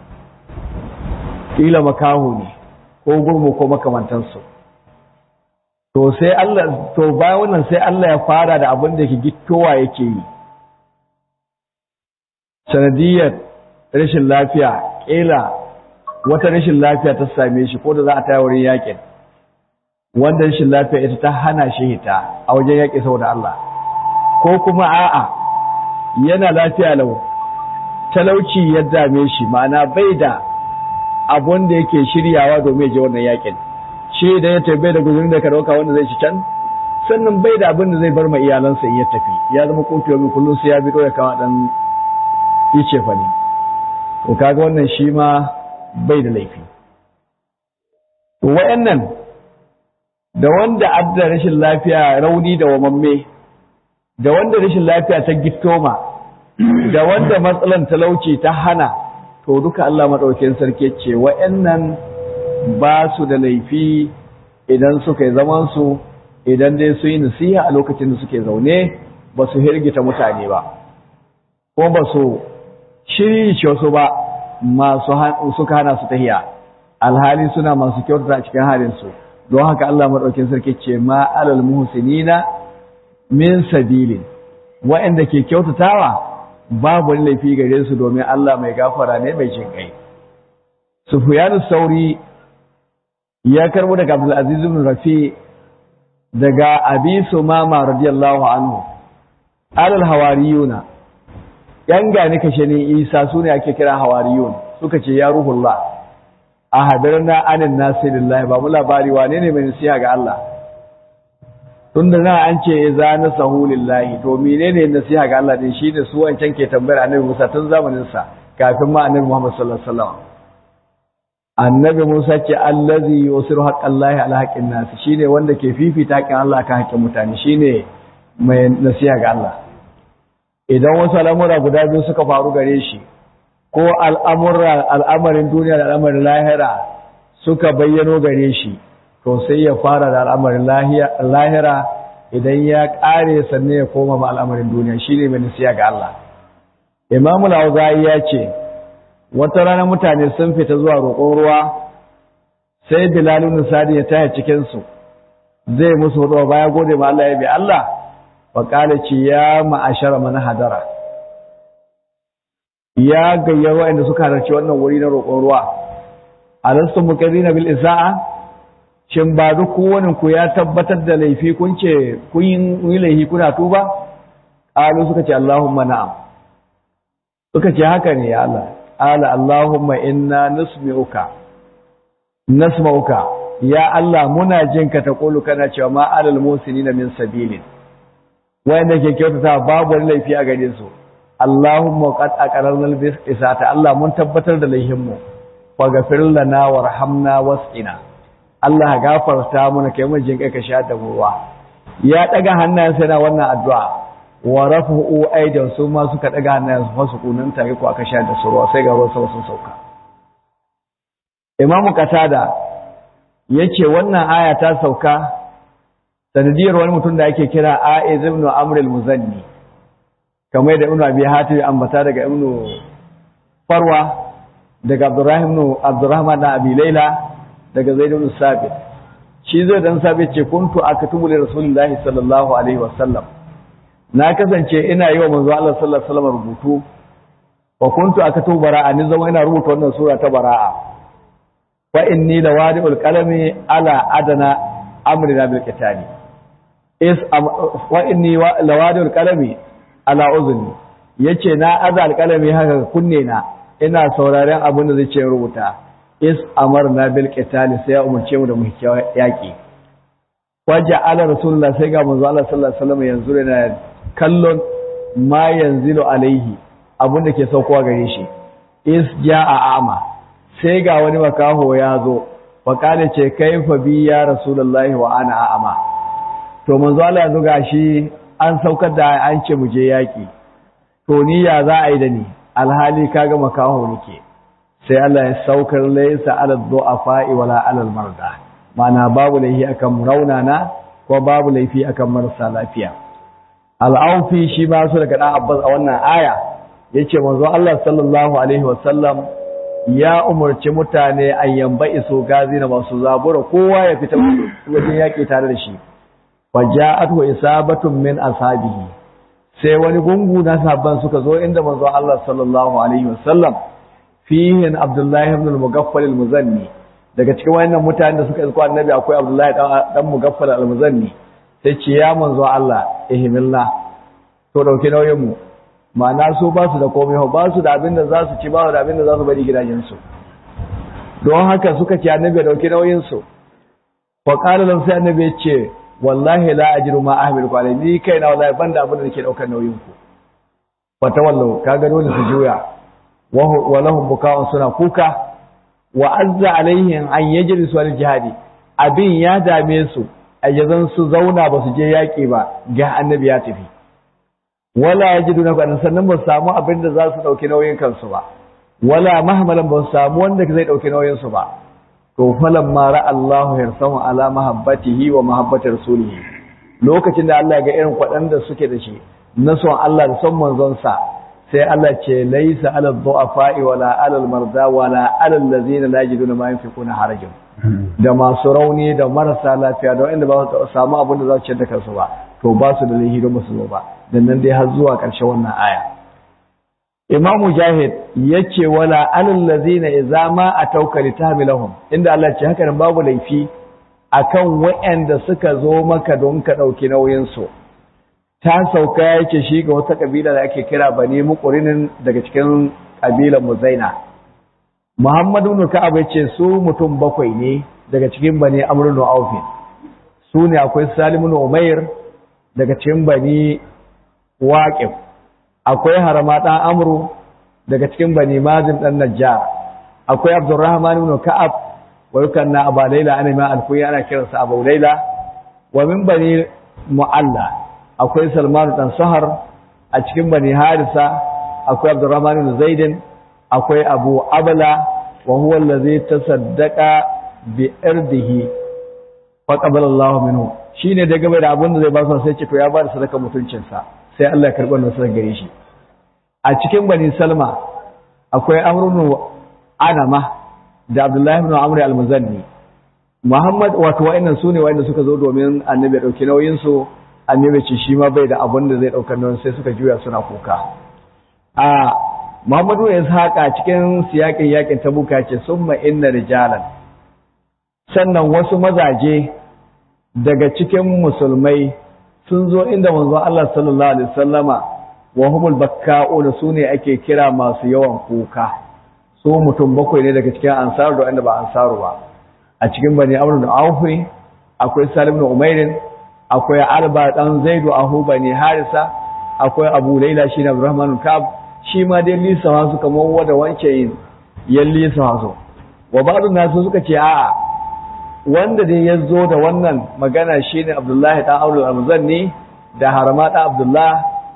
ƙila makaho ne ko gurmu ko makamantansu to sai Allah to bayan wannan sai Allah ya fara da abin da yake gittowa yake yi sanadiyar rashin lafiya ƙila wata rashin lafiya ta same shi ko da za a taya wurin yaƙin wanda rashin lafiya ita ta hana shi hita a wajen yaƙi saboda Allah ko kuma a'a yana lafiya lau talauci ya dame shi ma'ana bai da abun da yake shiryawa domin ya je wannan yakin shi da ya tafi da guzurin da ka dauka wanda zai ci can sannan bai da abin da zai bar ma iyalansa in ya tafi ya zama kofiyo min kullum sai ya bi ya kawo dan ice fa ne to kaga wannan shi ma bai da laifi to wayannan da wanda adda rashin lafiya rauni da wamamme da wanda rashin lafiya ta gittoma da wanda matsalan talauci ta hana to duka Allah maɗaukin sarki ce wa'annan ba su da laifi idan suka yi zamansu idan dai su yi nasiha a lokacin da suke zaune ba su hirgita mutane ba ko ba su shirye wasu ba masu suka hana su tahiya alhali suna masu kyautata a cikin halinsu don haka Allah maɗaukin sarki ce ma alal muhsinina min sabilin wa'anda ke kyautatawa babu wani laifi gare su domin Allah mai gafara ne mai jin kai. Sufyanu Sauri ya karbo daga Abdul Aziz ibn Rafi daga Abi Sumama radiyallahu anhu alal hawariyuna yan gani kashe ne Isa sune ake kira hawariyun suka ce ya ruhullah a hadarna anin nasirillah ba mu labari wane ne mai nasiha ga Allah tun da nan an ce za na sahu lillahi to menene nasiha ga Allah din shine su wancan ke tambayar annabi Musa tun zamanin sa kafin ma annabi Muhammad sallallahu alaihi wasallam annabi Musa ce allazi yusiru haqqallahi ala haqqin nas shine wanda ke fifita haƙƙin Allah kan haƙƙin mutane shine mai nasiha ga Allah idan wasu al'amura guda biyu suka faru gare shi ko al'amura al'amarin duniya da al'amarin lahira suka bayyano gare shi to sai ya fara da al'amarin lahira idan ya ƙare sannan ya koma ma al'amarin duniya shine mai nasiha ga Allah Imam al-Auza'i ya ce wata rana mutane sun fita zuwa roƙon ruwa sai Bilal ibn Sadi ya taya cikin su zai musu hudu baya gode ma Allah ya bi Allah fa qala ci ya ma'ashara man hadara ya gayyar wa'anda suka halarci wannan wuri na roƙon ruwa alastu muqarrina bil isa'a shin ba duk kowane ku ya tabbatar da laifi kun ce kun yi laifi kuna tuba qalu suka ce Allahumma na'am suka ce haka ne ya Allah ala Allahumma inna nusmi'uka nasma'uka ya Allah muna jin ka taqulu kana cewa ma alal musinina min sabilin wanda ke kyautata babu wani laifi a gare su Allahumma qad aqarrarna bis isata Allah mun tabbatar da laihin mu faghfir lana warhamna wasqina Allah gafarta mana kai mun jin kai ka sha da ruwa ya daga hannayensa yana wannan addu'a wa rafu'u aidan su ma suka daga hannayen su fasu kunan tare ko aka sha da su ruwa sai ga ruwan sama sun sauka Imamu Qatada yace wannan aya ta sauka sanadiyar wani mutum da ake kira Aiz ibn Amr al-Muzanni kamar da Ibn Abi Hatim ambata daga Ibn Farwa daga Abdurrahim ibn Abdurrahman da Abi Layla daga Zaid ibn Sabit shi zai dan Sabit ce kuntu akatubu li Rasulillahi sallallahu alaihi wasallam na kasance ina yi wa manzo Allah sallallahu alaihi wasallam rubutu wa kuntu akatubu bara'a ni zama ina rubuta wannan sura ta bara'a fa inni lawadi'ul qalami ala adana amrina bil qitali is wa inni lawadi'ul qalami ala uzni yace na aza alqalami haka kunne na ina sauraren abin da zai ce rubuta is amarna bil qitali sai ya umurce mu da mu yaki waja ala rasulullah sai ga manzo Allah sallallahu alaihi wasallam yanzu yana kallon ma yanzilu alaihi abin da ke saukowa gare shi is ja'a ama sai ga wani makaho ya zo wa kale ce kaifa bi ya rasulullahi wa ana a'ama to manzo Allah yanzu gashi an saukar da an ce mu je yaki to ni ya za a yi da ni alhali kaga makaho nake sai Allah ya saukar laysa ala du'afa wala ala marda mana babu laifi akan raunana ko babu laifi akan marasa lafiya al'aufi shi ma su daga dan Abbas a wannan aya yace manzo Allah sallallahu alaihi wasallam ya umarci mutane an yamba iso gazi na masu zabura kowa ya fita wajen yaƙi tare da shi faja'atu isabatun min ashabihi sai wani gungu na sabban suka zo inda manzo Allah sallallahu alaihi wasallam fihin Abdullahi ibn al-Mughaffal al-Muzanni daga cikin wayannan mutanen da suka isko annabi akwai Abdullahi dan Mughaffal al-Muzanni sai ce ya manzo Allah ihmilna to dauke nauyin mu ma'ana su ba su da komai ba su da abin da za su ci ba su da abin da za su bari gidajensu don haka suka ce annabi dauki nauyin su fa qala lam sai annabi ya ce wallahi la ajiru ma ahmiluku alayhi ni kai na wallahi banda abin da nake daukar nauyin ku fa tawallu kaga dole su juya wa lahum buka'un suna kuka wa azza alaihim an yajlisu al jihadi abin ya dame su ayyazan su zauna ba su je yaki ba ga annabi ya tafi wala yajiduna ba sannan ba su samu abin da za su dauki nauyin kansu ba wala mahmalan ba su samu wanda zai dauki nauyin su ba to falan ma ra Allahu yarsahu ala mahabbatihi wa mahabbati rasulihi lokacin da Allah ga irin kwadan da suke da shi na son Allah da son manzon sa sai Allah ce laisa ala dhu'afa'i wala ala al-marda wala ala allazina la yajiduna ma yunfiquna harajun da masu rauni da marasa lafiya da wanda ba su samu abin da za su ci da kansu ba to ba su da lahi don musu ba dan nan dai har zuwa ƙarshen wannan aya Imam Mujahid yace wala alal ladina idza ma atauka litahmilahum inda Allah ce haka nan babu laifi akan waɗanda suka zo maka don ka dauki nauyin su ta sauka yake shi ga wata kabila da ake kira Bani Muqrinin daga cikin kabilan Muzaina Muhammadu ibn Ka'ab yace su mutum bakwai ne daga cikin Bani Amr ibn Auf su ne akwai Salim ibn Umair daga cikin Bani Waqif akwai harama ɗan amru daga cikin bani mazin ɗan najjar akwai abdurrahman ibn ka'ab wa yukanna aba laila ana ma alkunya ana kiransa abu laila wa min bani mu'alla akwai salman dan sahar a cikin bani harisa akwai abdurrahman ibn zaidin akwai abu abla wa huwa allazi tasaddaqa bi irdihi fa qabala Allahu minhu shine da game da abin da zai ba su sai ce to ya ba da sadaka mutuncinsa sai Allah ya karɓi wannan sadaka gare shi a cikin bani salma akwai amrun anama da abdullahi ibn amr al-muzanni muhammad wato wa'annan sune wa'anda suka zo domin annabi ya dauki nauyin su annabi ce shi ma bai da abin da zai daukar nauyin sai suka juya suna kuka a muhammadu ya saka cikin siyakin yakin tabuka ce summa inna rijalan sannan wasu mazaje daga cikin musulmai sun zo inda manzon Allah sallallahu alaihi wasallama wa humul bakka'una sune ake kira masu yawan kuka su mutum bakwai ne daga cikin ansaru da wanda ba ansaru ba a cikin bani amr da awfi akwai salim da umairin akwai alba dan zaidu ahu bani harisa akwai abu laila shi na abdurrahman kab shi ma dai lisa su kamar wanda wance yin yan lisa su wa ba'dun nasu suka ce a'a wanda dai ya zo da wannan magana shine abdullahi dan aulul almuzanni da harama dan abdullah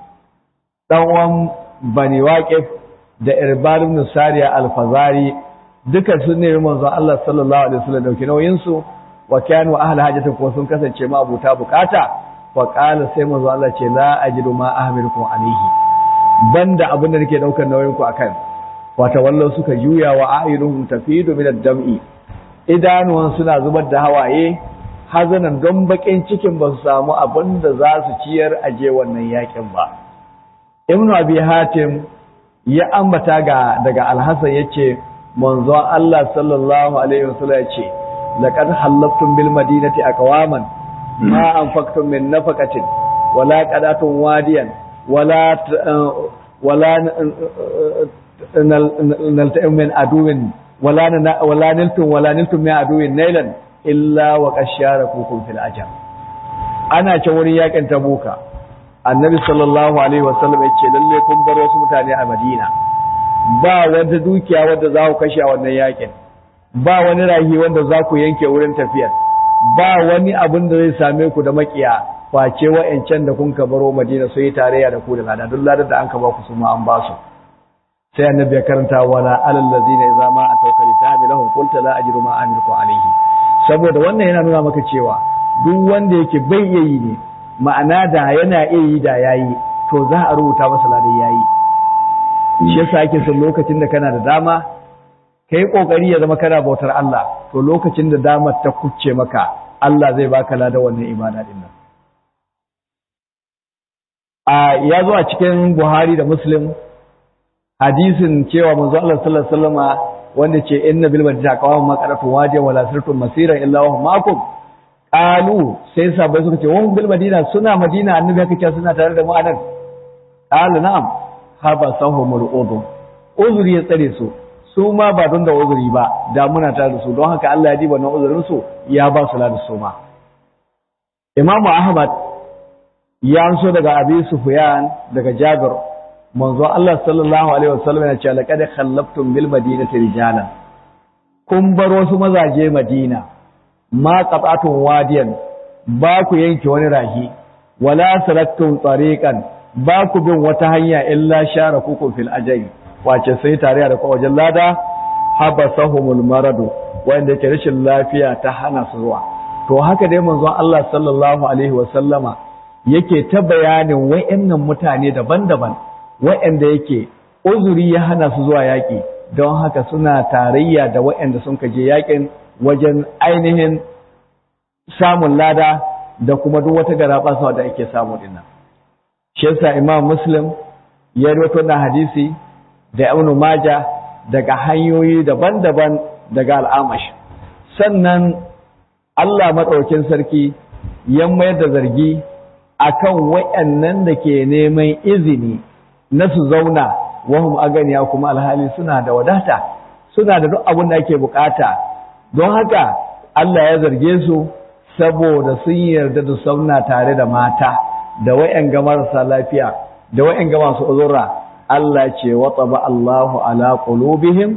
dan wan bani waqif da irbad ibn sariya al-fazari duka sun ne manzo Allah sallallahu alaihi wasallam dauki nauyin su wa kanu ahli hajatin ko sun kasance ma abuta bukata wa qala sai manzo Allah ce la ajidu ma ahmilukum alaihi banda abin da nake daukar nauyin ku akan wata wallo suka juya wa ayyuhum tafidu min ad-dam'i idanuwan suna zubar da hawaye hazanan don bakin cikin ba su samu abin da za su ciyar aje wannan yakin ba ibnu abi hatim ya ambata ga daga alhassan yace manzo Allah sallallahu alaihi wasallam yace laqad halaftum bil madinati aqwaman ma anfaqtum min nafaqatin wala qadatun wadiyan wala wala nalta'im min aduwin wala wala niltum wala niltum min aduwin nailan illa wa qasharakukum fil ajr ana ce wurin yakin tabuka annabi sallallahu alaihi wasallam ya ce lalle kun bar wasu mutane a madina ba wanda dukiya wanda za ku kashe a wannan yakin ba wani rahi wanda za ku yanke wurin tafiyar ba wani abin da zai same ku da makiya face wa'ancan da kun ka baro madina su yi tarayya da ku da lada duk ladar da an ka ba ku su ma an ba su sai annabi ya karanta wala alal ladzina idza ma atawka litahmilahum qulta la ajidu ma amilukum alayhi saboda wannan yana nuna maka cewa duk wanda yake bai iya yi ne ma'ana da yana iya yi da yayi to za a rubuta masa ladan yayi shi yasa ake son lokacin da kana da dama kai kokari ya zama kana bautar Allah to lokacin da damar ta kucce maka Allah zai baka ladan wannan ibada din nan a ya zo a cikin Buhari da Muslim hadisin cewa manzo Allah sallallahu alaihi wasallama wanda ce inna bil madina qawam ma qaratu wajin wala sirtum masira illa wa ma'akum qalu sai sabai suka ce wa bil madina suna madina annabi haka ce suna tare da mu anan qala na'am haba sahumul udu uzuri ya tsare su su ma ba don da uzuri ba da muna tare da su don haka Allah ya diba na uzurin su ya ba su da su ma Imam Ahmad ya anso daga Abi Sufyan daga Jabir manzo Allah sallallahu alaihi wasallam yana cewa laqad khallaftum bil madinati rijalan kun bar wasu mazaje Madina ma qatatun wadiyan ba ku yanke wani rahi wala salattum tariqan ba ku bin wata hanya illa sharakukum fil ajri wace sai tare da wajen lada habasahumul maradu wanda ke rashin lafiya ta hana su zuwa to haka dai manzon Allah sallallahu alaihi wasallama yake ta bayanin wayannan mutane daban-daban wa'anda yake uzuri ya hana su zuwa yaƙi don haka suna tarayya da wa'anda sun kaje yaƙin wajen ainihin samun lada da kuma duk wata garaɓasa da ake samu dinnan. Shi yasa Imam Muslim ya rawaito na hadisi da Ibn Majah daga hanyoyi daban-daban daga al'amash. Sannan Allah maɗaukin sarki ya mayar da zargi akan wa'annan da ke neman izini na su zauna wahum aganiya kuma alhali suna da wadata suna da duk abin da ake bukata don haka Allah ya zarge su saboda sun yarda da sauna tare da mata da wayan ga marasa lafiya da wayan ga masu uzura Allah ce wa taba Allahu ala qulubihim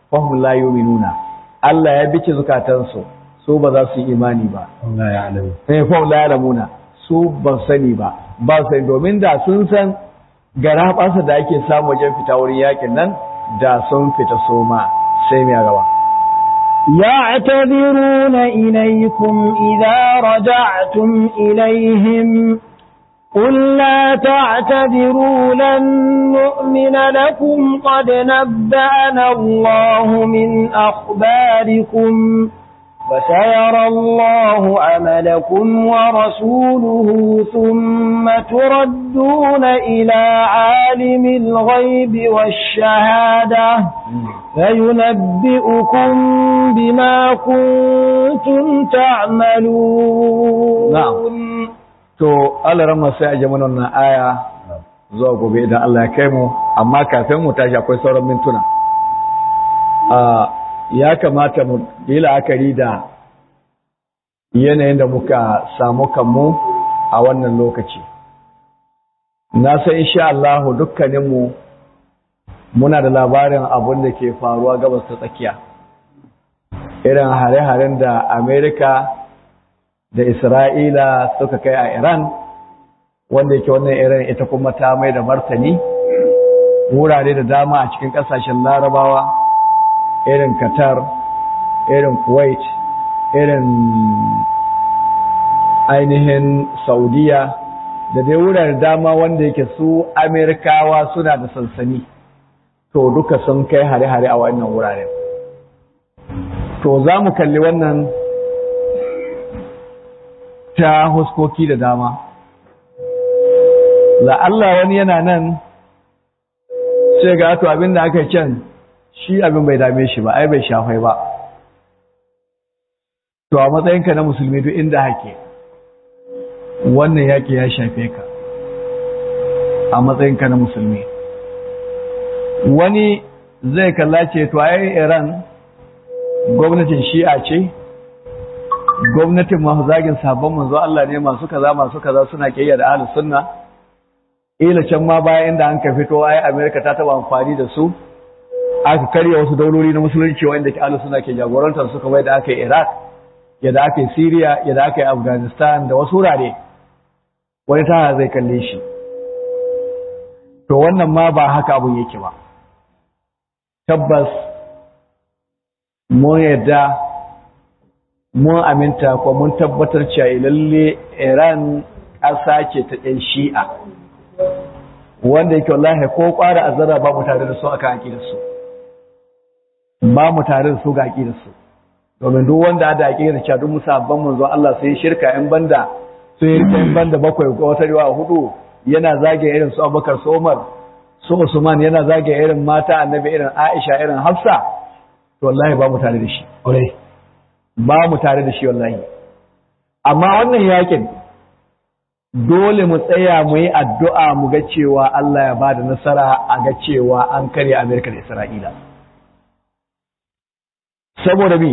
fahim la yu'minuna Allah ya bice zukatansu su ba za su yi imani ba Allah ya alamu eh fahim la ya'lamuna su ba sani ba ba sani domin da sun san gara basa da ake samu wajen fita wurin yakin nan da sun fita soma sai mai gaba يعتذرون إليكم إذا رجعتم إليهم قل لا تعتذروا لن نؤمن لكم قد نبأنا الله من أخباركم فسيرى الله عملكم ورسوله ثم تردون إلى عالم الغيب والشهادة فينبئكم بما كنتم تعملون نعم to Allah rama sai a jama wannan aya zuwa gobe idan Allah ya kai mu amma kafin mu tashi akwai sauran mintuna ya kamata mu yi la'akari da yanayin da muka samu kanmu a wannan lokaci na san insha Allah dukkaninmu muna da labarin abin da ke faruwa gabas ta tsakiya irin hare-haren da Amerika da Isra'ila suka kai a Iran wanda yake wannan irin ita kuma ta mai da martani wurare da dama a cikin kasashen larabawa irin Qatar irin Kuwait irin ainihin Saudiya da dai wurare dama wanda yake su Amerikawa suna da sansani to duka sun kai hare-hare a wannan wuraren to za mu kalli wannan ta huskoki da dama la'alla wani yana nan sai ga to abin da aka can shi abin bai dame shi ba ai bai shafai ba to a matsayinka na musulmi duk inda hake wannan yaƙi ya shafe ka a matsayinka na musulmi wani zai kalla ce to ai iran gwamnatin shi'a ce gwamnatin masu zagin sabon manzo Allah ne masu kaza masu kaza suna kiyaya da ahlus sunna ila can ma bayan inda an ka fito ai America ta taba amfani da su aka karya wasu dauloli na musulunci wanda ke ahlus sunna ke jagorantar su kamar da aka yi Iraq yadda aka yi Syria yadda aka yi Afghanistan da wasu wurare wani ta zai kalle shi to wannan ma ba haka abun yake ba tabbas mun yadda mun aminta ko mun tabbatar cewa lalle Iran ƙasa ce ta ɗan shi'a wanda yake wallahi ko ƙwara azara ba mu tare da su aka aƙidar su ba mu tare da su ga aƙidar su domin duk wanda da aƙidar cewa duk musabban manzo Allah sai shirka in banda sai rika in banda bakwai ko wata riwa hudu yana zage irin su Abubakar su Umar su Usman yana zage irin mata annabi irin Aisha irin Hafsa to wallahi ba mu tare da shi ba mu tare da shi wallahi amma wannan yakin dole mu tsaya mu yi addu'a mu ga cewa Allah ya bada nasara a ga cewa an karya Amerika da Isra'ila saboda bi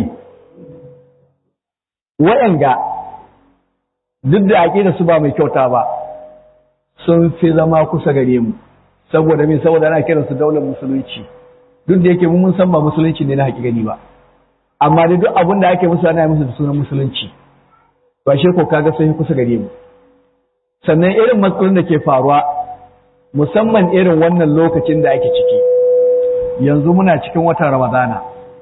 waɗanga duk da aƙida su ba mai kyauta ba sun fi zama kusa gare mu saboda min saboda ana kiransu daular musulunci duk da yake mun san ba musulunci ne na haƙiƙani ba amma da duk abin da ake musu ana musu da sunan musulunci ba shi ko kaga sai kusa gare mu sannan irin matsalolin da ke faruwa musamman irin wannan lokacin da ake ciki yanzu muna cikin watan ramadana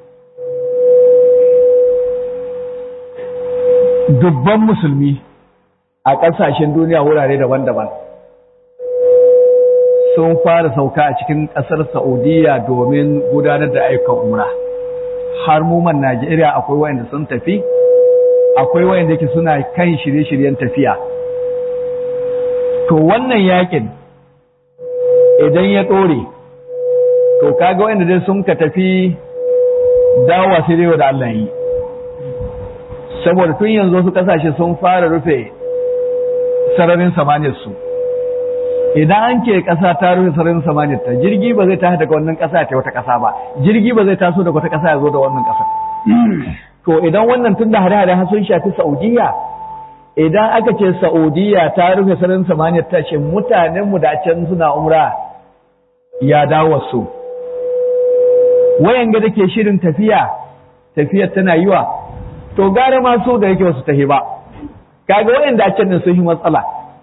dubban musulmi a ƙasashen duniya wurare daban-daban sun fara sauka a cikin ƙasar saudiya domin gudanar da ayyukan umra. har muman Najeriya akwai wayanda sun tafi akwai wayanda yake suna kan shirye-shiryen tafiya to wannan yakin idan ya dore to kaga wayanda dai sun ka tafi dawowa sai dai da Allah yi saboda tun yanzu wasu kasashe sun fara rufe sararin samaniyar su idan an ke ƙasa ta rufe sararin samaniyar ta jirgi ba zai tashi daga wannan ƙasa ta wata ƙasa ba jirgi ba zai taso daga wata ƙasa ya zo da wannan ƙasa to idan wannan tun da hare-hare har sun shafi Saudiya idan aka ce Saudiya ta rufe sararin samaniyar ta ce mutanen mu da can suna umra ya dawo su wayan ga dake shirin tafiya tafiyar tana yiwa to gara ma so da yake wasu tahi ba kaga wayan da can sun yi matsala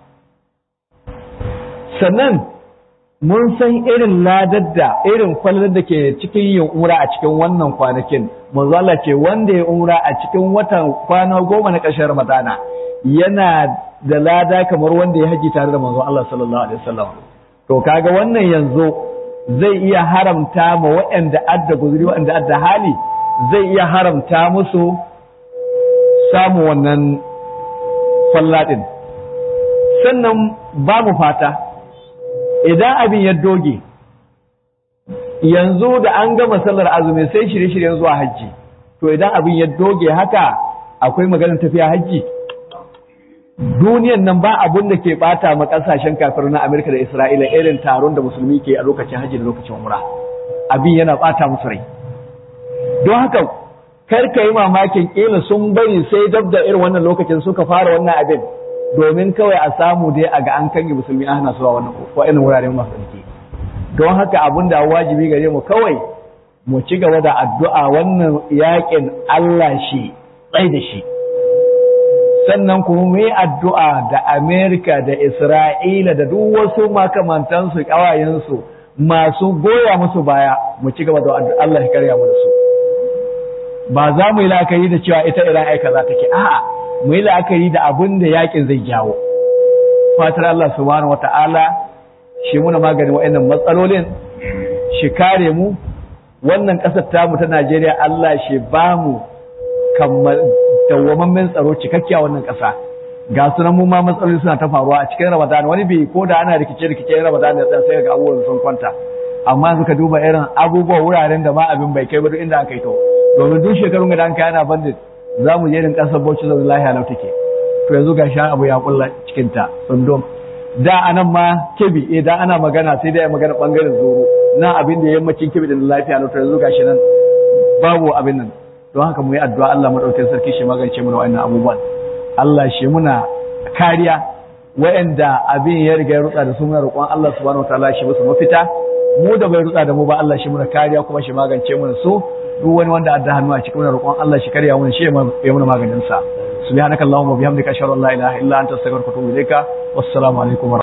sannan mun san irin ladar da irin kwallar da ke cikin yin umra a cikin wannan kwanakin manzo Allah ce wanda ya umra a cikin watan kwana goma na ƙarshen Ramadana yana da lada kamar wanda ya haji tare da manzo Allah sallallahu alaihi wasallam to kaga wannan yanzu zai iya haramta ma waɗanda adda guzuri waɗanda adda hali zai iya haramta musu samu wannan falladin sannan babu fata idan abin ya doge yanzu da an gama sallar azumi sai shirye-shiryen zuwa hajji to idan abin ya doge haka akwai maganar tafiya hajji duniyan nan ba abun da ke bata ma kasashen kafir na Amerika da Isra'ila irin taron da musulmi ke a lokacin hajji da lokacin umra abin yana bata musu rai don haka kar ka yi mamakin kila sun bari sai dab da irin wannan lokacin suka fara wannan abin domin kawai a samu dai a ga an kange musulmi an hana su a wannan wa'annan wuraren masu tsarki don haka abin da wajibi gare mu kawai mu ci gaba da addu'a wannan yakin Allah shi tsai da shi sannan kuma mu yi addu'a da Amerika da Isra'ila da duk wasu makamantansu ƙawayensu masu goya musu baya mu ci gaba da addu'a Allah ya karya mu da su ba za mu yi la'akari da cewa ita Iran aika za ta ke a'a mu yi la'akari da abin da yakin zai jawo fatar Allah subhanahu wata'ala shi muna maganin wa'annan matsalolin shi kare mu wannan ƙasar tamu ta Najeriya Allah shi ba mu kammal dawwamammen tsaro cikakkiya wannan ƙasa ga sunan mu ma matsaloli suna ta faruwa a cikin Ramadan wani bi ko da ana rikice rikice Ramadan ya sai ga abubuwan sun kwanta amma yanzu ka duba irin abubuwa wuraren da ma abin bai kai ba duk inda aka yi to domin duk shekarun da an kai ana bandit za mu je irin ƙasar Bauchi da lahiya lau take to yanzu ga shan abu ya kulla cikin ta tsundum da anan ma kebi eh da ana magana sai dai magana bangaren zoro na abin da yammacin kebi da lafiya lau to yanzu gashi nan babu abin nan don haka mu yi addu'a Allah madaukakin sarki shi magance mana wa'annan abubuwan Allah shi muna kariya wa'anda abin ya riga ya rutsa da su muna roƙon Allah subhanahu wataala shi musu mafita mu da bai rutsa da mu ba Allah shi muna kariya kuma shi magance mana su duk wani wanda adda hannu a cikin muna roƙon Allah shi karya mana shi ya muna maganin sa subhanakallahumma bihamdika ashhadu an la ilaha illa anta astaghfiruka wa atubu ilaika wassalamu alaikum